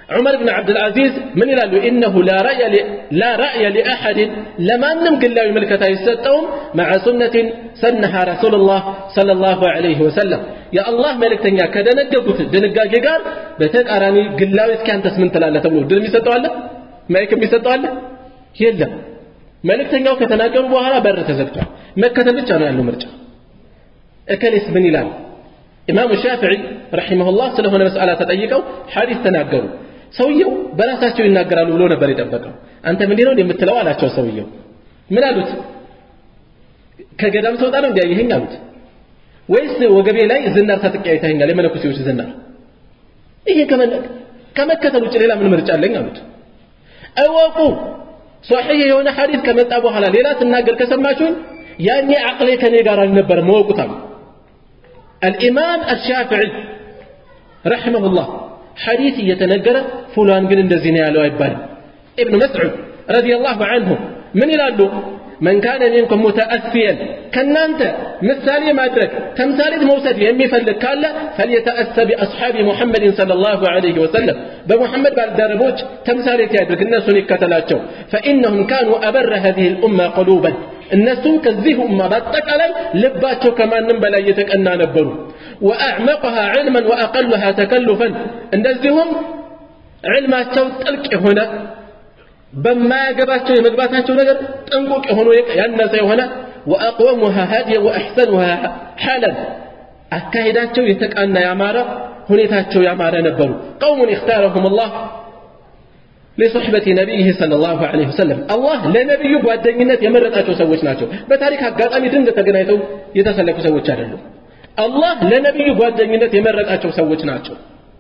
ዑመር ብን ዓብድልዓዚዝ ምን ይላሉ ኢነሁ ላ ረእየ ሊአሐድን ለማንም ግላዊ ምልከታ አይሰጠውም መዓ ሱነትን ሰነሃ ረሱሉላህ ሰለላሁ ዐለይሂ ወሰለም የአላህ መልእክተኛ ከደነገጉት ድንጋጌ ጋር በተቃራኒ ግላዊ እስኪ አንተስ ምን ትላለህ ተብሎ ድል የሚሰጠዋለ ማይክ የሚሰጠዋለ የለም መልእክተኛው ከተናገሩ በኋላ በር ተዘግቷል መከተል ብቻ ነው ያለው ምርጫ እከሌስ ምን ይላል ኢማሙ ሻፊዒ ረሒመሁላህ ስለሆነ መስአላ ተጠይቀው ሐዲስ ተናገሩ ሰውየው በራሳቸው ይናገራሉ ብሎ ነበር የጠበቀው አንተ ምንድን ነው የምትለው አላቸው ሰውየው ምን አሉት ከገዳም ተወጣ ነው እንዲያየኸኝ አሉት ወይስ ወገቤ ላይ ዝናር ታጥቄ አይተኸኛል የመነኩሴዎች ዝናር ይሄ ከመከተል ውጭ ሌላ ምን ምርጫ አለኝ አሉት እወቁ ሶሒህ የሆነ ሐዲስ ከመጣ በኋላ ሌላ ስናገር ከሰማችሁኝ ያኔ አቅሌ ከኔ ጋር አልነበረም እወቁታል الإمام الشافعي رحمه الله حديث يتنقر فلان قل اندزين يا يبال ابن مسعود رضي الله عنه من يلالو من كان منكم متأسيا كان أنت مثالي ما أدرك تمثالي موسد يمي فلك قال فليتأسى بأصحاب محمد صلى الله عليه وسلم بمحمد بعد دربوش تمثالي تيادرك الناس نكتلاتشو فإنهم كانوا أبر هذه الأمة قلوبا እነሱም ከዚህ ኡማ በአጠቃላይ ልባቸው ከማንም በላይ የተቀና ነበሩ ወአዕመቅሃ ዕልመን ወአቀሉሃ ተከሉፈን እንደዚሁም ዕልማቸው ጥልቅ የሆነ በማያገባቸው የመግባታቸው ነገር ጥንቁቅ የሆኑ ያነሰ የሆነ ወአቅወሙሃ ሀዲየ ወአሕሰኑሃ ሓለን አካሄዳቸው የተቃና ያማረ ሁኔታቸው ያማረ ነበሩ ቀውሙን እክታረሁም አላህ لصحبة نبيه صلى الله عليه وسلم الله لنبي ጓደኝነት የመረጣቸው ሰዎች ናቸው በታሪክ አጋጣሚ ድንገት ተገናኝተው የተሰለፉ ሰዎች አይደሉም አላህ ለነቢዩ ጓደኝነት የመረጣቸው ሰዎች ናቸው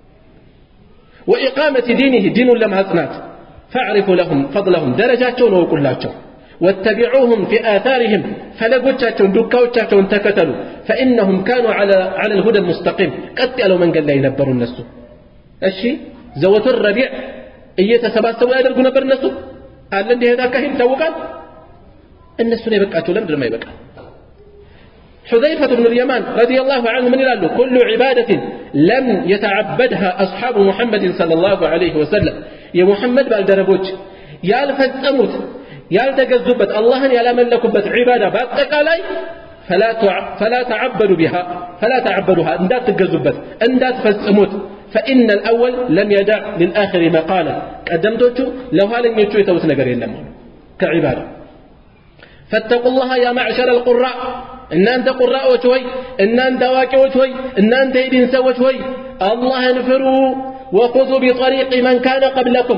وإقامة دينه دين لما أصنات فاعرفوا لهم فضلهم درجاتهم وقلاቸው واتبعوهم في آثارهم فلقوتشاتهم دكاوتشاتهم تكتلوا فإنهم كانوا على على الهدى المستقيم قد قالوا من قال لا ينبروا الناس الشي زوة الربيع እየተሰባሰቡ ያደርጉ ነበር እነሱ አለ እንዲህ አይነት አካሄድ ይታወቃል እነሱን የበቃቸው ለምንድን ነው ይበቃል حذيفة بن اليمان رضي الله عنه من يلالو كل عبادة لم يتعبدها أصحاب محمد صلى الله عليه وسلم يا محمد بالدربوج يا الفتموت يا التجذبت الله يا ملكبت عبادة باتقالاي فلا فلا تعبدوا بها فلا تعبدوها اندات تجذبت اندات فسموت فإن الأول لم يدع للآخر مقالا قدمتوቹ ለኋለኞቹ የተውት ነገር የለም ከዒባዳ فاتقوا الله يا معشر القراء እናንተ ቁራዎች ሆይ እናንተ አዋቂዎች ሆይ እናንተ የዲን ሰዎች ሆይ አላህን ፍሩ ወኹዙ ቢጠሪቅ መን ካነ ቀብለኩም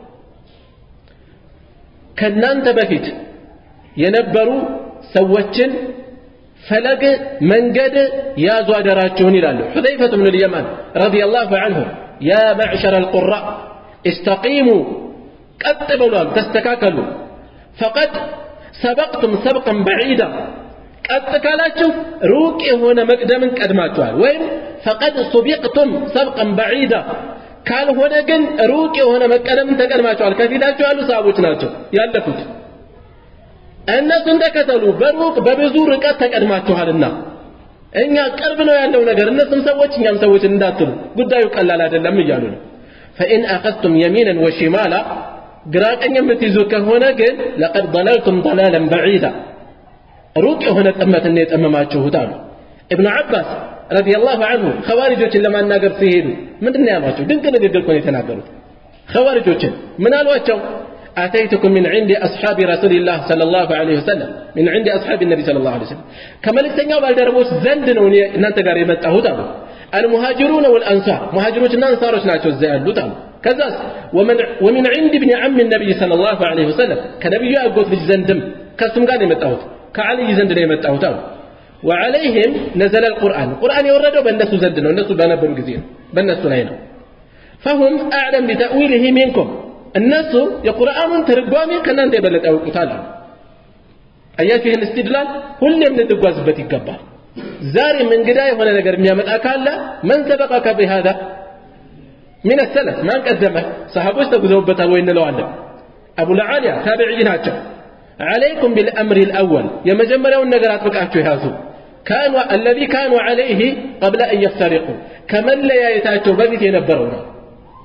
ከእናንተ በፊት የነበሩ ሰዎችን ፈለግ መንገድ ያዙ አደራችሁን ይላሉ ሑዘይፈት ብኑ ልየማን ረዲየላሁ አንሁ ያ ማዕሸረ አልቁራ እስተቂሙ ቀጥ ብሏል ተስተካከሉ ፈቀድ ሰበቅቱም ሰብቀን በዒዳ ቀጥ ካላችሁ ሩቅ የሆነ መቅደምን ቀድማችኋል ወይም ፈቀድ ሱቢቅቱም ሰብቀን በዒዳ ካልሆነ ግን ሩቅ የሆነ መቀደምን ተቀድማችኋል ከፊታችሁ ያሉ ሰሃቦች ናቸው ያለፉት እነሱን ተከተሉ በሩቅ በብዙ ርቀት ተቀድማችኋልና እኛ ቅርብ ነው ያለው ነገር እነሱም ሰዎች እኛም ሰዎች እንዳትሉ ጉዳዩ ቀላል አይደለም እያሉ ነው ፈኢን አኸዝቱም የሚንን ወሽማላ ግራ ቀኝ የምትይዙ ከሆነ ግን ለቀድ ضለልቱም ضላለን በዒዳ ሩቅ የሆነ ጥመትን የጠመማችሁት አሉ እብኑ ዓባስ ረዲየላሁ አንሁ ኸዋሪጆችን ለማናገር ሲሄዱ ምንድን ነው ያሏቸው ድንቅ ንግግር እኮ ነው የተናገሩት ኸዋሪጆችን ምን አሏቸው أتيتكم من عند أصحاب رسول الله صلى الله عليه وسلم من عند أصحاب النبي صلى الله عليه وسلم كما لكتنيا بالدربوس زندنوني نانت قاري متأهود المهاجرون والأنصار مهاجرون الأنصار ناتشو الزيادة كذا ومن ومن عند ابن عم النبي صلى الله عليه وسلم كنبي أقول في زندم كسم قال متأهود كعلي زندن متأهود وعليهم نزل القرآن القرآن يوردوا بالناس زندنا والناس بنبر جزين بالناس هنا فهم أعلم بتأويله منكم እነሱ የቁርአኑን ትርጓሜ ከእናንተ የበለጠ ያውቁታል አያችሁ ይህን እስትድላል ሁሌም ልንጓዝበት ይገባል ዛሬም እንግዳ የሆነ ነገር የሚያመጣ ካለ መን ሰበቀከ ቢሃዛ ምን ሰለፍ ማን ቀደመ ሰሃቦች ተጉዘውበታል ወይ እንለዋለን አቡ ለዓሊያ ታቢዒ ናቸው عليكم بالأمر الأول يمجمرون نقرات بقعتوا يهازو كانوا الذي كانوا عليه قبل أن يفترقوا كمن لا يتاتوا بذي ينبرون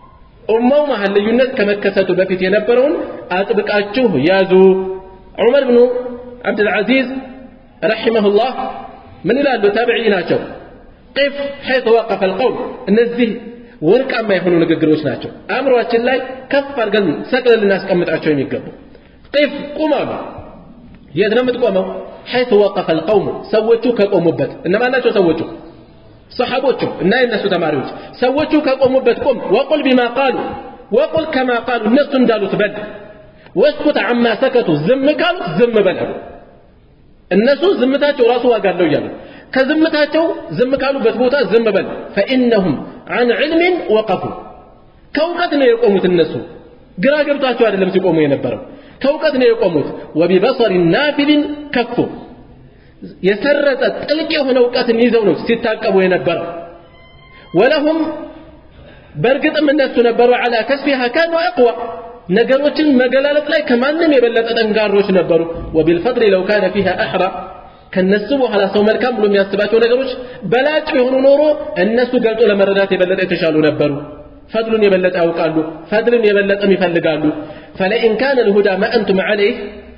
ኡማው መሀል ልዩነት ከመከሰቱ በፊት የነበረውን አጥብቃችሁ ያዙ ዑመር ብኑ ዓብድልዓዚዝ ረሒመሁላህ ምን ይላሉ ታቢዒ ናቸው ቂፍ ሐይث ወቀፈ አልቀውል እነዚህ ወርቃማ የሆኑ ንግግሮች ናቸው አእምሯችን ላይ ከፍ አድርገን ሰቅለን ልናስቀምጣቸው የሚገቡ ቂፍ ቁም አሉ የት ነው የምትቆመው ሐይث ወቀፈ አልቀውሙ ሰዎቹ ከቆሙበት እነማን ናቸው ሰዎቹ ሰሓቦቹ እና የነሱ ተማሪዎች ሰዎቹ ከቆሙበት ቁም ወቁል ቢማ ቃሉ ወቁል ከማ ቃሉ እነሱ እንዳሉት በል ወስኩት አማ ሰከቱ ዝም ካሉት ዝም በል እነሱ ዝምታቸው ራሱ ዋጋ አለው እያሉ ከዝምታቸው ዝም ካሉበት ቦታ ዝም በል ፈኢነሁም አን ዕልምን ወቀፉ ከእውቀት ነው የቆሙት እነሱ ግራ ገብቷቸው አይደለም ሲቆሙ የነበረው ከእውቀት ነው የቆሙት ወቢበሰሪ ናፊልን ከፉ የሰረጠ ጥልቅ የሆነ እውቀትን ይዘው ነው ሲታቀቡ የነበረው ወለሁም በእርግጥም እነሱ ነበሩ አላ ከስፊሃ ካኑ አቅዋ ነገሮችን መገላለጥ ላይ ከማንም የበለጠ ጠንካሮች ነበሩ ወቢልፈድል ለው ካነ ፊሃ አሕራ ከነሱ በኋላ ሰው መልካም ብሎ የሚያስባቸው ነገሮች በላጭ የሆኑ ኖሮ እነሱ ገልጦ ለመረዳት የበለጠ የተሻሉ ነበሩ ፈድሉን የበለጠ ያውቃሉ ፈድልን የበለጠም ይፈልጋሉ ፈለኢን ካነ ልሁዳ ማ አንቱም ዐለይህ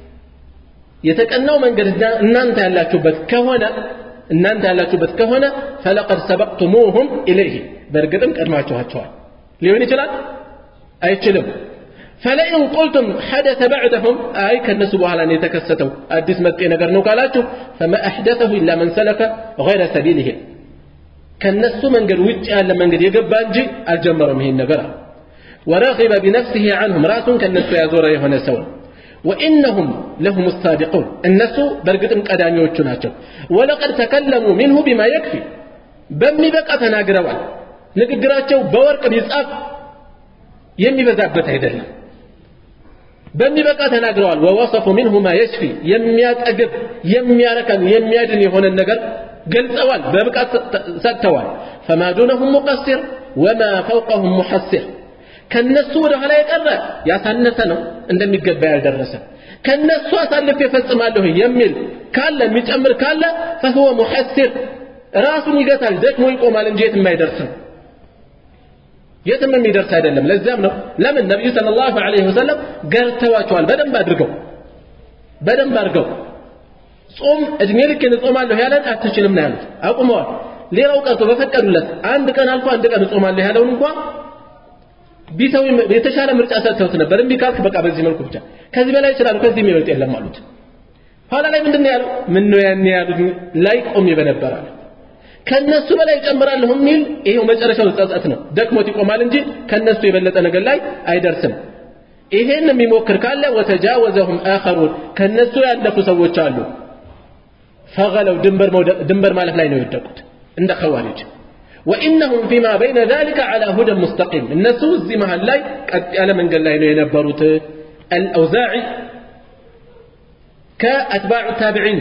የተቀናው መንገድ እናንተ ያላችሁበት ከሆነ እናንተ ያላችሁበት ከሆነ ፈለቀድ ሰበቅቱሙሁም ኢለይህ በእርግጥም ቀድማችኋቸዋል ሊሆን ይችላል አይችልም ፈለኢን ቁልቱም ሐደተ ባዕደሁም አይ ከእነሱ በኋላ ነው የተከሰተው አዲስ መጤ ነገር ነው ካላችሁ ፈማ አሕደተሁ ኢላ መን ሰለከ ገይረ ሰቢልህም ከእነሱ መንገድ ውጭ ያለ መንገድ የገባ እንጂ አልጀመረም ይሄን ነገር አለ ወረጊበ ቢነፍሲህ አንሁም ራሱን ከእነሱ ያዞረ የሆነ ሰው ነው وإنهم لهم الصادقون الناس برقتم قدانيوቹ ናቸው ولقد تكلموا منه بما يكفي በሚበቃ ተናግረዋል ንግግራቸው በወርቅ ቢጻፍ የሚበዛበት አይደለም በሚበቃ ተናግረዋል ወወሰፉ منه ما يشفي የሚያጠግብ የሚያረከን የሚያድን የሆነ ነገር ገልጸዋል በብቃት ሰጥተዋል فما دونهم مقصر وما فوقهم محسر ከነሱ ወደ ኋላ የቀረ ያሳነሰ ነው እንደሚገባ ያልደረሰ ከነሱ አሳልፍ የፈጽማለሁ የሚል ካለ የሚጨምር ካለ فهو محسر ራሱን ይገታል ደክሞ ይቆማል እንጂ የትም አይደርስም የትም የሚደርስ አይደለም ለዚያም ነው ለምን ነቢዩ ሰለላሁ ዐለይሂ ወሰለም ገርተዋቸዋል በደንብ አድርገው በደንብ አድርገው ጾም እድሜ ልክን እጾማለሁ ያለን አትችልም ነው ያሉት አቁመዋል ሌላው ቀርቶ በፈቀዱለት አንድ ቀን አልፎ አንድ ቀን እጾማለሁ ያለውን እንኳን ቢተው የተሻለ ምርጫ ሰጥተውት ነበር እምቢ ካልክ በቃ በዚህ መልኩ ብቻ ከዚህ በላይ ይችላሉ ከዚህ የሚበልጥ የለም አሉት ኋላ ላይ ምንድን ነው ያለው ምን ነው ያን ያሉት ላይ ቆሜ በነበር አለ ከነሱ በላይ ጨምራለሁ የሚል ይሄው መጨረሻው ጸጸት ነው ደክሞት ይቆማል እንጂ ከነሱ የበለጠ ነገር ላይ አይደርስም ይሄን የሚሞክር ካለ ወተጃወዘሁም አኸሩን ከነሱ ያለፉ ሰዎች አሉ ፈገለው ድንበር ድንበር ማለት ላይ ነው የወደቁት እንደ ኸዋሪጅ وإنهم فيما بين ذلك على هدى مستقيم الناس زي محل لاي قد على من قال له ينبروت الأوزاعي كأتباع التابعين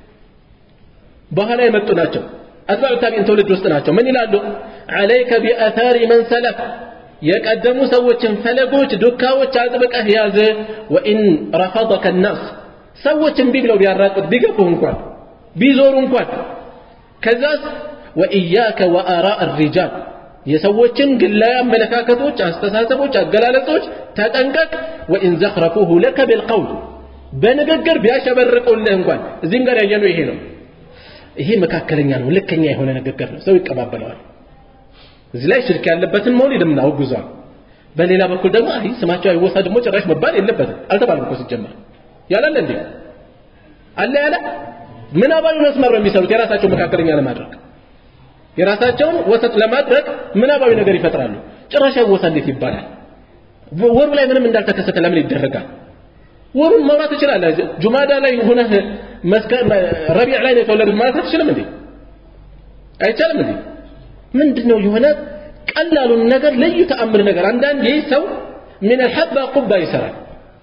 بهلا يمتو ناتشو أتباع التابعين تولد وسط من يلالو عليك بأثار من سلف የቀደሙ ሰዎችን ፈለጎች ዱካዎች አጥብቀህ ያዝ ወኢን ረፈضከ الناس ሰዎችን ቢ ብለው ቢያራቁት ቢገፉህ እንኳን ቢዞሩ እንኳን ከዛስ ወኢያከ ወአራء الرجال የሰዎችን ግላዊ አመለካከቶች አስተሳሰቦች አገላለጾች ተጠንቀቅ ወኢን ዘኽረፉሁ ለከ ቢልቀውል በንግግር ቢያሸበርቁልህ እንኳን እዚህም ጋር ያየነው ይሄ ነው ይሄ መካከለኛ ነው ልከኛ የሆነ ንግግር ነው ሰው ይቀባበለዋል እዚህ ላይ ሽርክ ያለበትን መውሊድ ምን አውግዟል በሌላ በኩል ደግሞ አይ ስማቸው አይወሳ ደግሞ ጭራሽ መባል የለበትም አልተባለም እኮ ሲጀመር ያላለ እንዴ አለ ያለ ምናባዊ መስመር ነው የሚሰሩት የራሳቸው መካከለኛ ለማድረግ የራሳቸውን ወሰጥ ለማድረግ ምናባዊ ነገር ይፈጥራሉ ጭራሽ አይወሳ እንዴት ይባላል ወሩ ላይ ምንም እንዳልተከሰተ ለምን ይደረጋል ወሩን ማውራት ትችላለህ ጁማዳ ላይ ሆነህ ረቢዕ ላይ ነው የተወለዱት ማለት አትችልም እንዴ አይቻልም እንዴ ምንድን ነው የሆነ ቀላሉን ነገር ልዩ ተአምር ነገር አንዳንድ ይህ ሰው ምን ሐባ ቁባ ይሰራል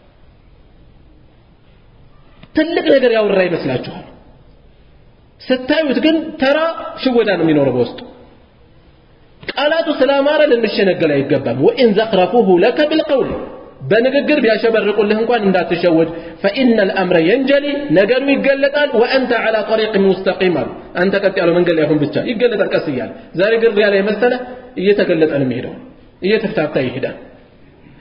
ትልቅ ነገር ያወራ ይመስላችኋል ስታዩት ግን ተራ ሽወዳ ነው የሚኖረው በውስጡ ቃላቱ ስላማረ ልንሸነገል አይገባም ወኢን ዘኽረፉሁ ለከ ቢልቀውል በንግግር ቢያሸበርቁልህ እንኳን እንዳትሸወድ ፈኢነ ልአምረ የንጀሊ ነገሩ ይገለጣል ወአንተ ዓላ ጠሪቅ ሙስተቂም አሉ አንተ ቀጥ ያለው መንገድ ላይ አሁን ብቻ ይገለጣል ቀስ እያለ ዛሬ ግር ያለ የመሰለ እየተገለጠ ነው የሚሄደው እየተፍታታ ይሄዳል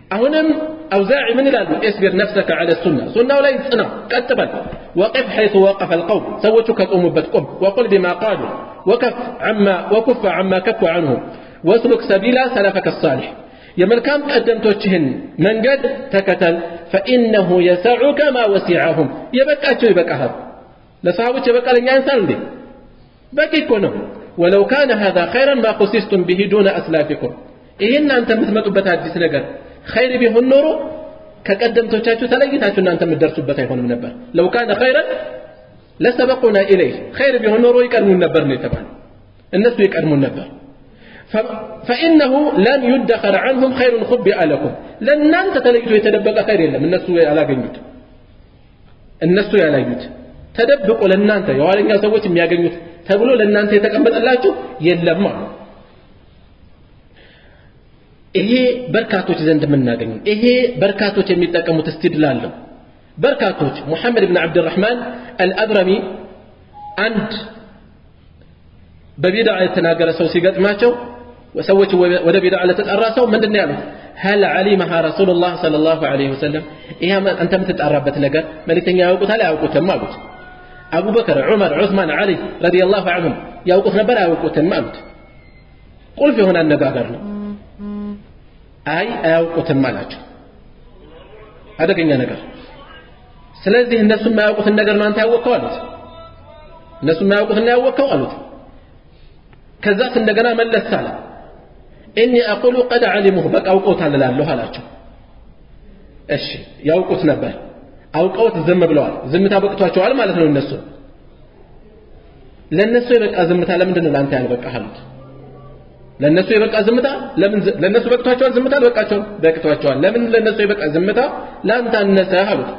አሁንም አውዛዒ ምን ይላሉ እስቢር ነፍሰከ ዐለ ሱና ሱናው ላይ ጽና ቀጥ በል ወቅፍ ሐይቱ ወቀፈ አልቀውም ሰዎቹ ከቆሙበት ቁም ወቁል ቢማ ቃሉ ወከፍ ዐማ ወኩፈ ዐማ ከፉ ዐንሁ ወስሉክ ሰቢላ ሰለፈከ ሳሊሕ የመልካም ቀደምቶችህን መንገድ ተከተል ፈኢነሁ የሰዑከ ማ ወሲዐሁም የበቃቸው ይበቃሃል ለሰሃቦች የበቃ ለእኛ ያንሳል እንዴ በቂ እኮ ነው ወለው ካነ ሃذا ኸይረን ማ ኹሲስቱም ቢሂ ዱነ አስላፊኩም ይህ እናንተ የምትመጡበት አዲስ ነገር ኸይር ቢሆን ኖሮ ከቀደምቶቻችሁ ተለይታችሁ እናንተ የምትደርሱበት አይሆንም ነበር ለው ካነ ኸይረን ለሰበቁና ኢለይህ ኸይር ቢሆን ኖሮ ይቀድሙን ነበር ነው የተባለው እነሱ ይቀድሙን ነበር فإنه لن يدخر عنهم خير خبئ لكم لن أنت تلقيته يتدبق خير يلم النسو على جنيت النسو على جنيت ተደብቆ ለእናንተ የኋለኛ ሰዎች የሚያገኙት ተብሎ ለእናንተ የተቀመጠላችሁ የለም አሉ ይሄ በርካቶች ዘንድ የምናገኙ ይሄ በርካቶች የሚጠቀሙት እስትድላል ነው በርካቶች ሙሐመድ ብን ዓብድራሕማን አልአብረሚ አንድ በቢድዓ የተናገረ ሰው ሲገጥማቸው ሰዎች ወደ ቢድዓ ለተጣራ ሰው ምንድን ነው ያሉት هل علمها رسول الله صلى الله عليه وسلم ይሄ አንተ የምትጣራበት ነገር መልእክተኛ ያውቁታል አያውቁትም አሉት አቡበከር ዑመር ዑስማን ዓሊ ረዲየላሁ ዐንሁም ያውቁት ነበር አያውቁትም አሉት ቁልፍ የሆነ አነጋገር ነው አይ አያውቁትም አላቸው አደገኛ ነገር ስለዚህ እነሱ የማያውቁትን ነገር ነው አንተ ያወቅከው አሉት እነሱ የማያውቁትን ያወቅከው አሉት ከዛስ እንደገና መለስ አለ እኒ አቁሉ ቀድ ዓሊሙሁ በቃ አውቀውታል እላለሁ አላቸው እሺ ያውቁት ነበር አውቀውት ዝም ብለዋል ዝምታ በቅቷቸዋል ማለት ነው እነሱ ለእነሱ የበቃ ዝምታ ለምንድን ነው ለአንተ ያልበቃህ አሉት ለእነሱ የበቃ ዝምታ ለምን ለእነሱ በቅቷቸዋል ዝምታ አልበቃቸውም በቅቷቸዋል ለምን ለእነሱ የበቃ ዝምታ ለአንተ አነሰህ አሉት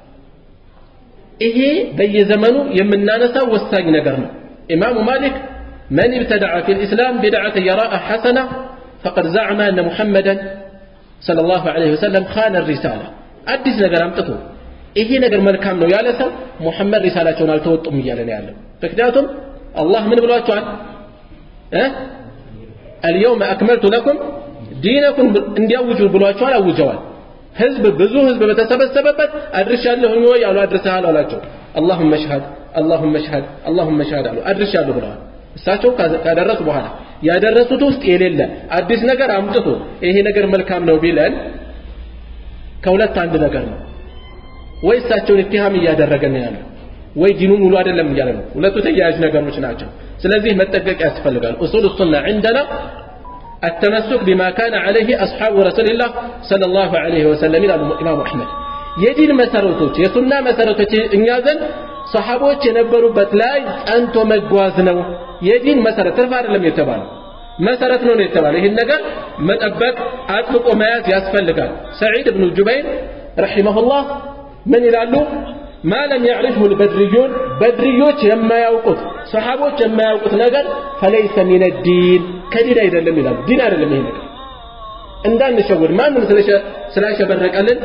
ይሄ በየዘመኑ የምናነሳው ወሳኝ ነገር ነው ኢማሙ ማሊክ من ابتدع في الإسلام بدعة يراها حسنة فقد زعم أن محمدا صلى الله عليه وسلم خان الرسالة أدس نجر أمتته ይሄ ነገር መልካም ነው ያለ ሰው ሙሐመድ ሪሳላቸውን አልተወጡም እያለ ነው ያለው ምክንያቱም አላህ ምን ብሏቸዋል አልየውመ አክመልቱ ለኩም ዲነኩም እንዲያውጁ ብሏቸዋል አውጀዋል ህዝብ ብዙ ህዝብ በተሰበሰበበት አድርሻለሁኝ ወይ አሉ አድርሰሃል አላቸው አላሁመ ሽሀድ አላሁመ ሽሀድ አላሁመ ሽሀድ አሉ አድርሻለሁ ብለዋል እሳቸው ካደረሱ በኋላ ያደረሱት ውስጥ የሌለ አዲስ ነገር አምጥቶ ይሄ ነገር መልካም ነው ቢለን ከሁለት አንድ ነገር ነው ወይ እሳቸውን ኢትሃም እያደረገ ነው ያለው ወይ ዲኑን ሙሉ አይደለም እያለ ነው ሁለቱ ተያያዥ ነገሮች ናቸው ስለዚህ መጠንቀቅ ያስፈልጋል ኡሱል ሱና عندنا التمسك بما كان عليه أصحاب رسول الله صلى الله عليه وسلم إلى الإمام أحمد የዲን መሰረቶች የሱና መሰረቶች እኛ ዘንድ ሰሃቦች የነበሩበት ላይ ጸንቶ መጓዝ ነው የዲን መሰረት ትርፍ አይደለም የተባለው መሰረት ነው የተባለው ይህን ነገር መጠበቅ አጥብቆ መያዝ ያስፈልጋል ሰዒድ ብኑ ጁበይር ረሒመሁላህ ምን ይላሉ ማ ለም ያዕሪፍሁ ልበድርዩን በድርዮች የማያውቁት ሰሓቦች የማያውቁት ነገር ፈለይሰ ሚን ዲን ከዲን አይደለም ይላሉ ዲን አይደለም ይሄ ነገር እንዳንሸውድ ማንም ስላሸበረቀልን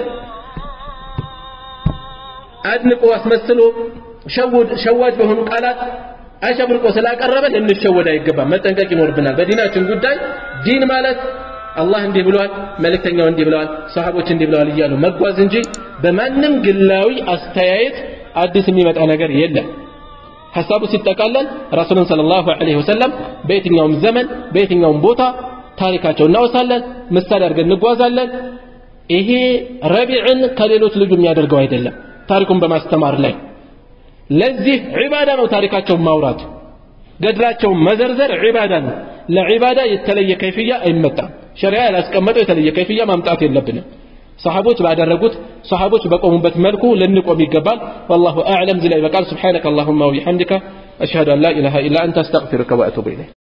አድንቆ አስመስሎ ሸዋጅ በሆኑ ቃላት አሸብርቆ ስላቀረበ ልንሸወድ አይገባም መጠንቀቅ ይኖርብናል በዲናችን ጉዳይ ዲን ማለት አላህ እንዲህ ብለዋል መልእክተኛው እንዲህ ብለዋል ሰሃቦች እንዲህ ብለዋል እያሉ መጓዝ እንጂ በማንም ግላዊ አስተያየት አዲስ የሚመጣ ነገር የለም ሐሳቡ ሲጠቃለል ረሱልን ሰለላሁ ዐለይሂ ወሰለም በየትኛውም ዘመን በየትኛውም ቦታ ታሪካቸው እናወሳለን ምሳሌ አድርገን እንጓዛለን ይሄ ረቢዕን ከሌሎች ልጁ የሚያደርገው አይደለም ታሪኩን በማስተማር ላይ ለዚህ ዒባዳ ነው ታሪካቸውን ማውራት ገድላቸውን መዘርዘር ዒባዳ ነው ለዒባዳ የተለየ ከይፍያ አይመጣም ሸሪዓ ያላስቀመጠው የተለየ ከይፍያ ማምጣት የለብንም ሰሃቦች ባደረጉት ሰሃቦች በቆሙበት መልኩ ልንቆም ይገባል والله اعلم ዝላይ በቃል سبحانك اللهم وبحمدك اشهد ان لا اله الا انت استغفرك واتوب اليك